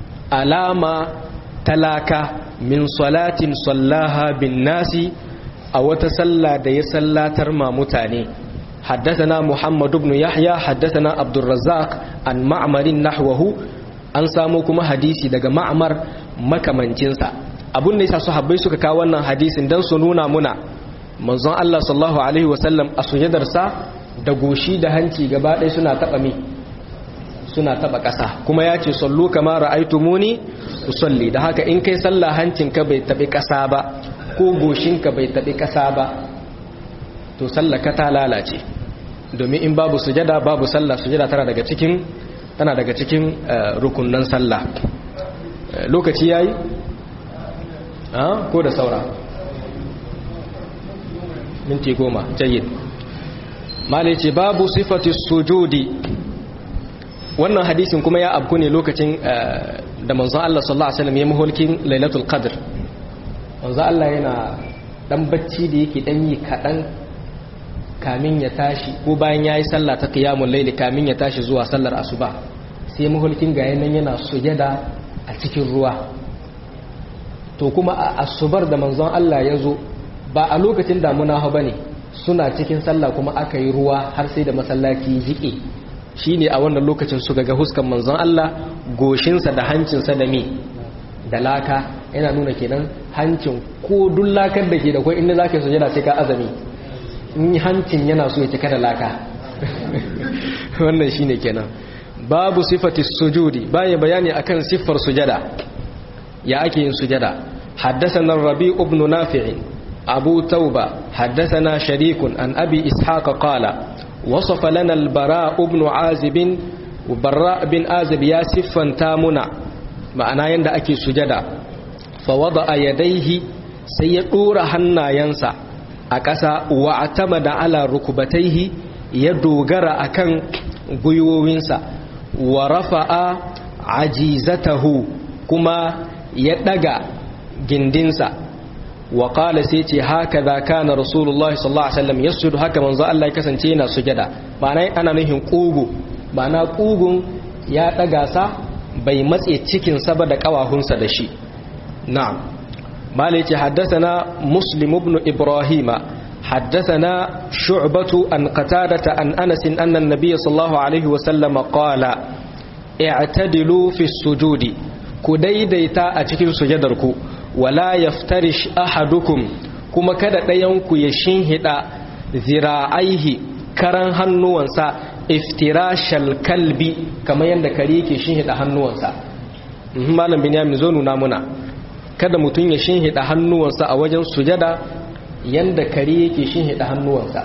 alama talaka min salatin sallaha bin nasi a wata sallah da ya sallatar ma mutane حدثنا محمد بن يحيى حدثنا عبد الرزاق عن معمر نحوه an samu kuma hadisi daga ma'amar makamancinsa abun da yasa sahabbai suka kawo wannan hadisin dan su nuna muna manzon Allah sallallahu alaihi wasallam a sujadarsa da goshi da hanci gaba ɗaya suna taɓa mi suna taɓa ƙasa kuma ya ce sallu kama ra'aitumuni usalli da haka in kai sallah hancinka bai taɓi ƙasa ba ko goshinka bai taɓi ƙasa ba to sallaka ta lalace domin in babu sujada babu sallah sujada tana daga cikin tana daga cikin rukunan sallah lokaci yayi ko da saura minti goma jayyid malai ce babu sifati sujudi wannan hadisin kuma ya abku ne lokacin da manzon Allah sallallahu alaihi wasallam ya mahulkin lailatul qadr manzon Allah yana dan bacci da yake dan yi kadan kamin ya tashi ko bayan yayi sallah ta qiyamul layli kamin ya tashi zuwa sallar asuba sai mahulkin ga yanan yana sujada a cikin ruwa to kuma a asubar da manzon Allah ya zo ba a lokacin damuna ha bane suna cikin sallah kuma aka yi ruwa har sai da masallaci jike shine a wannan lokacin suka ga huskan manzon Allah goshinsa da hancinsa da me da laka yana nuna kenan hancin ko duk lakar da ke da kwai inda zaka sujada sai ka azami in hancin yana so ya cika da laka wannan shine kenan babu sifati sujudi baya bayani akan siffar sujada ya ake yin sujada حدثنا الربيع بن نافع أبو توبة حدثنا شريك عن أبي إسحاق قال وصف لنا البراء بن عازب وبراء بن عازب يا سفا تامنا معنى يند أكي سجدا فوضع يديه سيطور حنا ينسى أكسا واعتمد على ركبتيه يدوغر أكن gwiwowinsa wa rafa'a ajizatahu kuma ya daga gindinsa wa qala sai ce haka za kana rasulullahi sallallahu alaihi wasallam yasjudu haka manzo Allah ya kasance yana sujada ma'ana ana nufin kugu ma'ana kugun ya daga sa bai matse cikin sa ba da kawahunsa da shi na'am malai ce haddathana muslim ibn ibrahima حدثنا شعبة عن قتادة عن أنس أن النبي صلى الله عليه وسلم قال اعتدلوا في السجود كديديتا أتكين سجدركو ولا يفترش أحدكم كما كدا ديانكو يشنهد ذراعيه كران هنوانسا افتراش الكلب كما يندكريك يشنهد هنوانسا malam binyamin zo nuna muna kada mutum ya shinhida hannuwansa a wajen sujada yanda kare yake shin hida hannuwansa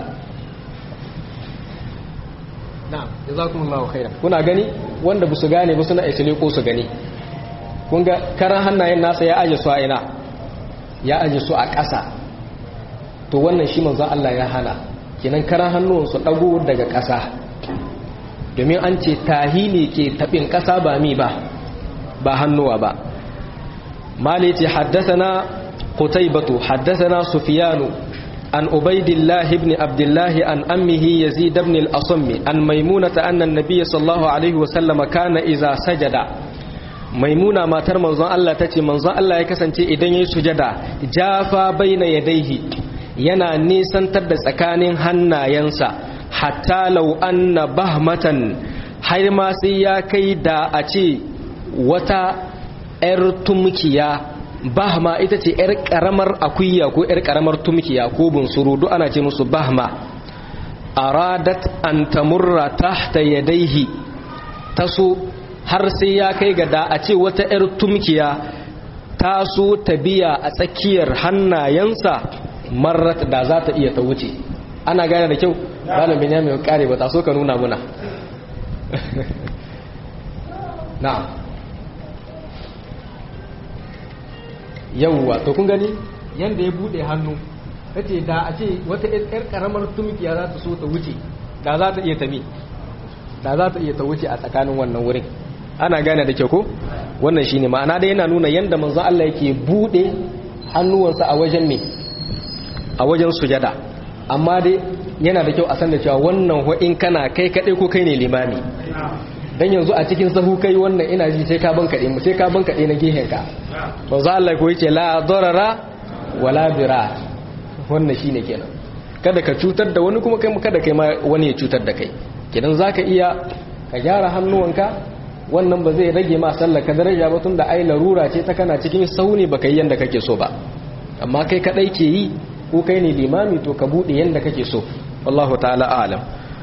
na'am jazakumullahu khairan kuna gani wanda ba su gane ba suna isle ko su gani kun ga karan hannayen nasa ya aje su a ina ya aje su a ƙasa to wannan shi manzon Allah ya hana kenan karan hannuwan su dago daga ƙasa domin an ce tahili ke tabin ƙasa ba mi ba ba hannuwa ba mali ce haddasa قتيبة حدثنا سفيان عن عبيد الله بن عبد الله عن أمه يزيد بن الأصم عن ميمونة أن النبي صلى الله عليه وسلم كان إذا سجد ميمونة ما تر منظر الله تتي منظر الله يكسنتي إذن يسجد جافا بين يديه yana nisantar da tsakanin hannayensa hatta lau anna bahmatan har ma sai ya kai da a ce wata 'yar tumkiya bahma ita ce 'yar karamar akuya ko 'yar karamar tumkiya ko bunsuru duk ana ce musu bahma aradat an tamurra tahta yadaihi taso har sai ya kai ga da a ce wata 'yar tumkiya ta so ta biya a tsakiyar hannayensa marat da za ta iya ta wuce ana gane da kyau malam benyamin kare ba ta so ka nuna muna na'am yawwa to kun gani yanda ya bude hannu kace da a ce wata yar karamar tumkiya za ta so ta wuce da za ta iya tami da za ta iya ta wuce a tsakanin wannan wurin ana gane da kyau ko wannan shine ma'ana da yana nuna yanda manzo Allah yake bude hannuwansa a wajen me a wajen sujada amma dai yana da kyau a san da cewa wannan ho in kana kai kadai ko kai ne limami dan yanzu a cikin sahu kai wannan ina ji sai ka ban kade mu sai ka ban kade na gehen ka manzo Allah ko yace la darara wala bira wannan shine kenan kada ka cutar da wani kuma kai kada kai ma wani ya cutar da kai kenan zaka iya ka gyara hannuwanka wannan ba zai rage ma sallar ka daraja ba tunda ai larura ce ta kana cikin sauni baka yi yanda kake so ba amma kai kadai ke yi ko kai ne limami to ka bude yanda kake so wallahu ta'ala a'lam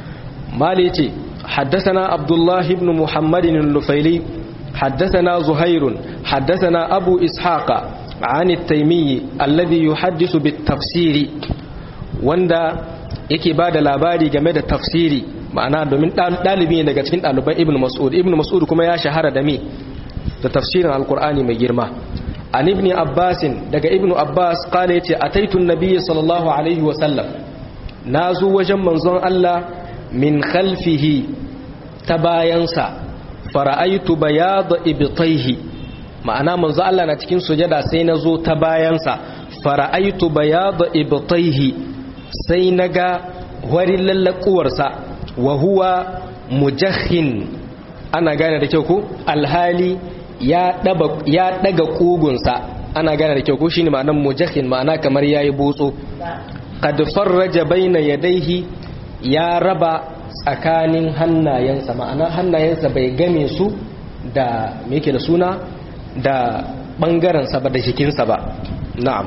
mali ce حدثنا عبد الله بن محمد النفيلي حدثنا زهير حدثنا أبو إسحاق عن التيمي الذي يحدث بالتفسير وندا yake ba da labari game da tafsiri ma'ana domin ɗalibi ne daga cikin ɗaliban ibn mas'ud ibn mas'ud kuma ya shahara da me da tafsirin alkur'ani mai girma an ibn abbasin daga ibn abbas kala yace ataitu nabiyyi sallallahu alaihi wa sallam na zo wajen manzon Allah min khalfihi ta bayansa fara'aitu bayada ibtaihi ma'ana manzo Allah na cikin sujada sai na zo ta bayansa fara'aitu bayada ibtaihi sai naga warin lallakuwarsa wa huwa mujahhin ana gane da kyau ko alhali ya daba ya daga kugunsa ana gane da kyau ko shine ma'anar mujahhin ma'ana kamar yayi botso qad farraja baina yadayhi ya raba tsakanin hannayensa ma'ana hannayensa bai game su da me yake da suna da bangarensa ba da jikinsa ba na'am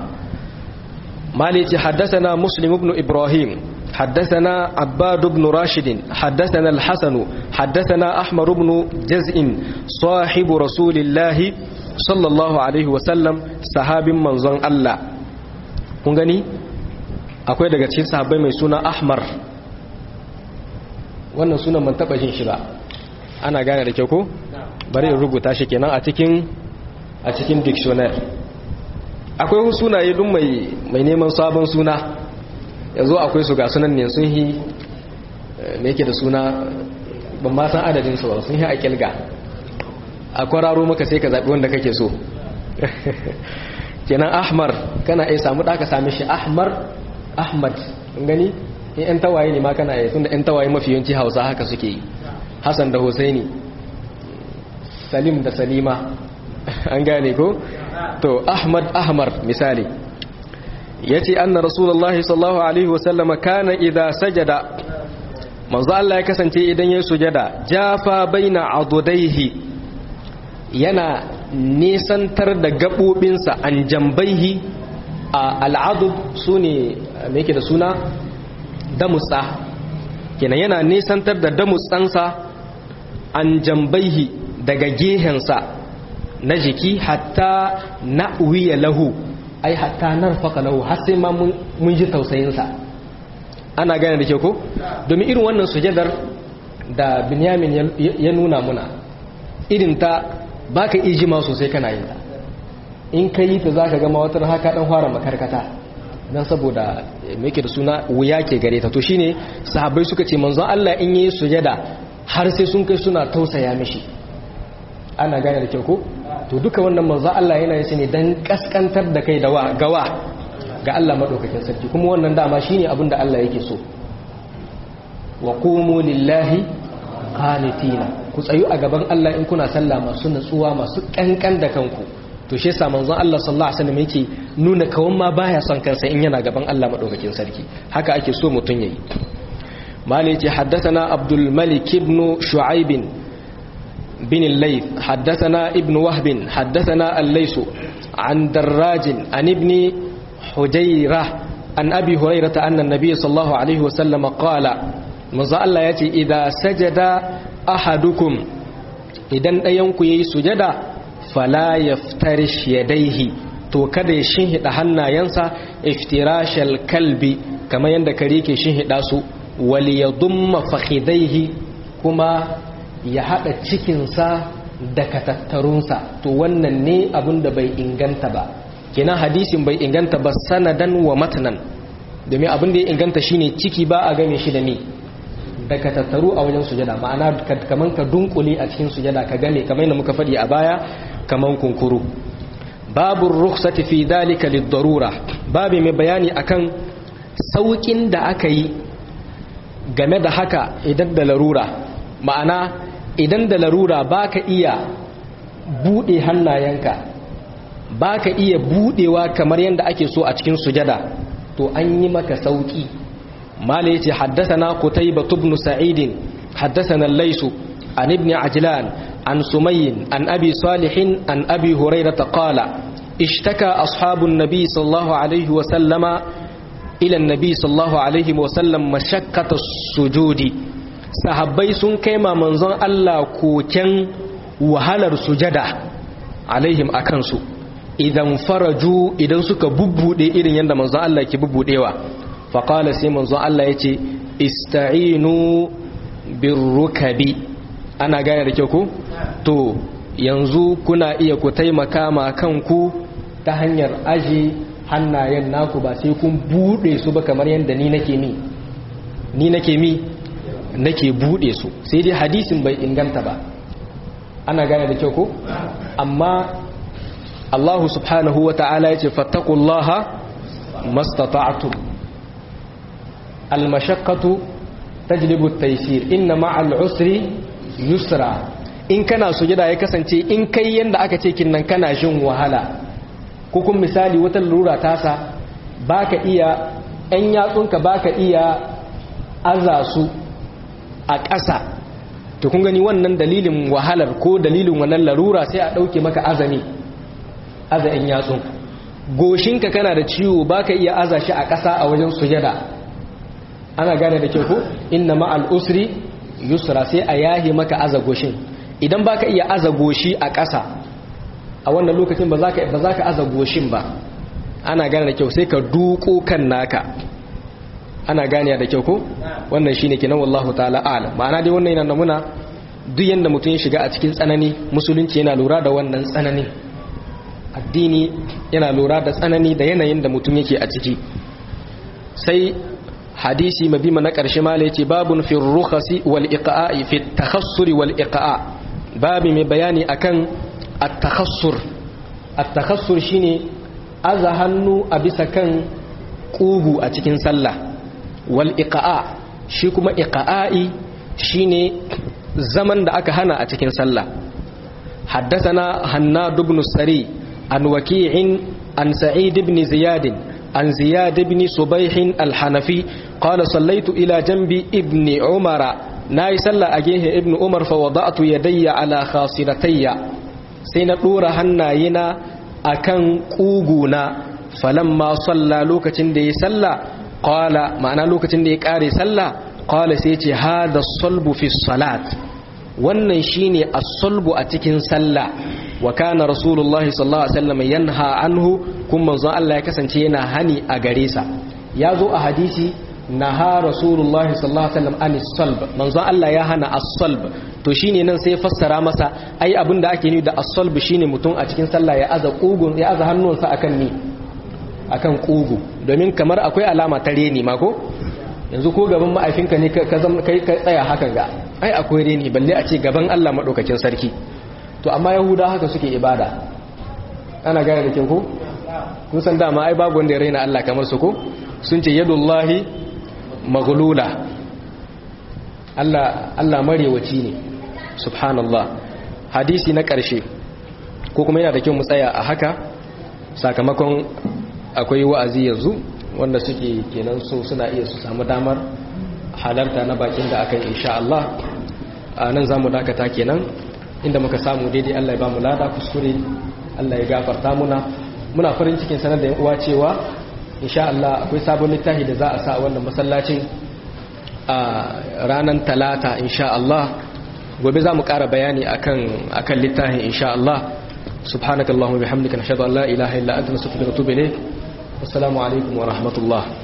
malici haddasana muslim ibn ibrahim حدثنا عباد بن راشد حدثنا الحسن حدثنا أحمر بن جزء صاحب رسول الله صلى الله عليه وسلم صحاب منزون الله kun gani akwai daga cikin sahabbai mai suna ahmar wannan sunan man taba jin shi ba ana gane da kyau ko bari in rubuta shi kenan a cikin a cikin dictionary akwai sunaye duk mai mai neman sabon suna yanzu akwai su ga sunan ne sun yi me yake da suna ban ma san adadin su ba sun yi a kilga a kwararo maka sai ka zabi wanda kake so kenan ahmar kana iya samu da ka same shi ahmar ahmad gani in yan tawaye ne ma kana yi tunda yan tawaye mafi yawanci hausa haka suke yi hassan da husaini salim da salima an gane ko to ahmad ahmar misali ya ce anna rasulullahi sallallahu alaihi wasallam kana idha sajada manzo Allah ya kasance idan ya sujada jafa baina adudaihi yana nisantar da gabobinsa an jambaihi a al'adud su ne me yake da suna damutsa kenan yana nisantar da damutsansa an jambaihi daga gehensa na jiki hatta na uwiya lahu ai hatta narfaka lahu har sai ma mun ji tausayinsa ana gane da ke ko domin irin wannan sujadar da binyamin ya nuna muna irin ta baka ijima sosai kana yin ta in ka yi ta za ka gama wata haka dan fara makarkata don saboda mai da suna wuya ke gare ta to shine sahabbai suka ce manzon Allah in yi sujada har sai sun kai suna tausaya mishi ana gane da kyau ko to duka wannan manzon Allah yana yi ne dan kaskantar da kai da wa gawa ga Allah madaukakin sarki kuma wannan dama shine abin da Allah yake so wa qumu lillahi qanitina ku tsayu a gaban Allah in kuna sallah masu nutsuwa masu kankan da kanku to shi yasa manzon Allah sallallahu alaihi wasallam yake nuna kawan ma baya son kansa in yana gaban Allah madaukakin sarki haka ake so mutun yayi mali yace haddathana abdul malik ibn shu'aib bin al-layth haddathana ibn wahb haddathana al-lays an darraj an ibn hujayrah an abi hurairah anna an-nabiy sallallahu alaihi wasallam qala manzo Allah yace idza sajada ahadukum idan ɗayanku yayi sujada fala yaftarish yadaihi to kada ya shinhida hannayensa iftirashal kalbi kamar yadda kare ke shinhida su wal yadumma fakhidaihi kuma ya hada cikinsa da katattarunsa to wannan ne abin da bai inganta ba kenan hadisin bai inganta ba sanadan wa matanan domin abin da ya inganta shine ciki ba a game shi da ni da ka tattaru a wajen sujada ma'ana kaman ka dunkule a cikin sujada ka game kamar yadda muka faɗi a baya kaman kunkuru babu rukhsati fi dalika lid-darura babu mai bayani akan saukin da aka yi game da haka idan da larura ma'ana idan da larura baka iya bude hannayenka baka iya budewa kamar yadda ake so a cikin sujada to an yi maka sauki مال يتي حدثنا قتيبة بن سعيد حدثنا الليس عن ابن عجلان عن سمي عن أبي صالح عن أبي هريرة قال اشتكى أصحاب النبي صلى الله عليه وسلم إلى النبي صلى الله عليه وسلم مشقة السجود sahabbai sun kai ma manzon Allah koken wahalar sujada alaihim akan su idan faraju idan suka bubbude irin yadda manzon Allah ke bubbudewa faƙala sai manzon Allah ya ce ista'inu birrukabi ana gane da kyau ku to yanzu kuna iya ku taimaka ma kanku ta hanyar aji hannayen naku ba sai kun bude su ba kamar yadda ni nake mi ni nake mi nake bude su sai dai hadisin bai inganta ba ana gane da kyau ku amma Allah subhanahu wa ta'ala ya ce fattakullaha mastata'tum almashaqqatu tajlibu at-taysir inna ma'al usri yusra in kana sujada ya kasance in kai yanda aka ce kin nan kana jin wahala ko kun misali wata lura tasa baka iya ɗan yatsunka baka iya aza su a ƙasa to kun gani wannan dalilin wahalar ko dalilin wannan larura sai a ɗauke maka azami aza ɗan yatsun goshinka kana da ciwo baka iya aza shi a ƙasa a wajen sujada ana gane da kyau ko inna ma'al usri yusra sai a yahi maka aza goshin idan baka iya aza goshi a ƙasa a wannan lokacin ba za ka ba za ka aza goshin ba ana gane da kyau sai ka duko kan naka ana gane da kyau ko wannan shine kenan wallahu ta'ala a'lam ma'ana dai wannan yana muna duk yanda mutum ya shiga a cikin tsanani musulunci yana lura da wannan tsanani addini yana lura da tsanani da yanayin da mutum yake a ciki sai hadisi mabima na ƙarshe mala yace babun fi rukhasi wal iqa'i fi takhassur wal iqa' babi mai bayani akan at-takhassur at-takhassur shine aza hannu a bisa kan kugu a cikin sallah wal iqa' shi kuma iqa'i shine zaman da aka hana a cikin sallah حدثنا هناد بن السري عن وكيع عن سعيد بن زياد عن زياد بن صبيح الحنفي قال صليت إلى جنب ابن عمر ناي صلى أجيه ابن عمر فوضعت يدي على خاصرتي سينطور هناينا أكن قوغونا فلما صلى لوكتين دي صلى قال معنى لوكتين دي كاري صلى قال سيتي هذا الصلب في الصلاة wannan shine as-sulbu a cikin sallah wa kana rasulullahi sallallahu alaihi wasallam yanha anhu kuma manzon Allah ya kasance yana hani a gare sa ya zo a hadisi naha rasulullahi sallallahu alaihi wasallam anis salb manzon Allah ya hana as-salb to shine nan sai fassara masa ai abinda ake nufi da as-salb shine mutum a cikin sallah ya aza kugun ya aza hannunsa akan ni akan kugu domin kamar akwai alama ta reni ma ko yanzu ko gaban ma'aifinka ne ka kai ka tsaya hakan ga ai akwai reni balle a ce gaban Allah madaukakin sarki to amma yahuda haka suke ibada ana gane da kin ko kun san dama ai babu wanda ya raina Allah kamar su ko sun ce yadullahi maghlula Allah Allah marewaci ne subhanallah hadisi na ƙarshe ko kuma yana da kyau mu tsaya a haka sakamakon akwai wa'azi yanzu wanda suke kenan so suna iya su samu damar halarta na bakin da aka yi insha Allah a nan za mu dakata kenan inda muka samu daidai Allah ya ba mu lada kuskure Allah ya gafarta muna muna farin cikin sanar da uwa cewa insha Allah akwai sabon littafi da za a sa a wannan masallacin a ranar talata insha Allah gobe za mu ƙara bayani akan akan littafin insha Allah subhanakallahumma bihamdika nashhadu an la ilaha illa anta nastaghfiruka wa natubu ilayk wassalamu alaikum wa rahmatullah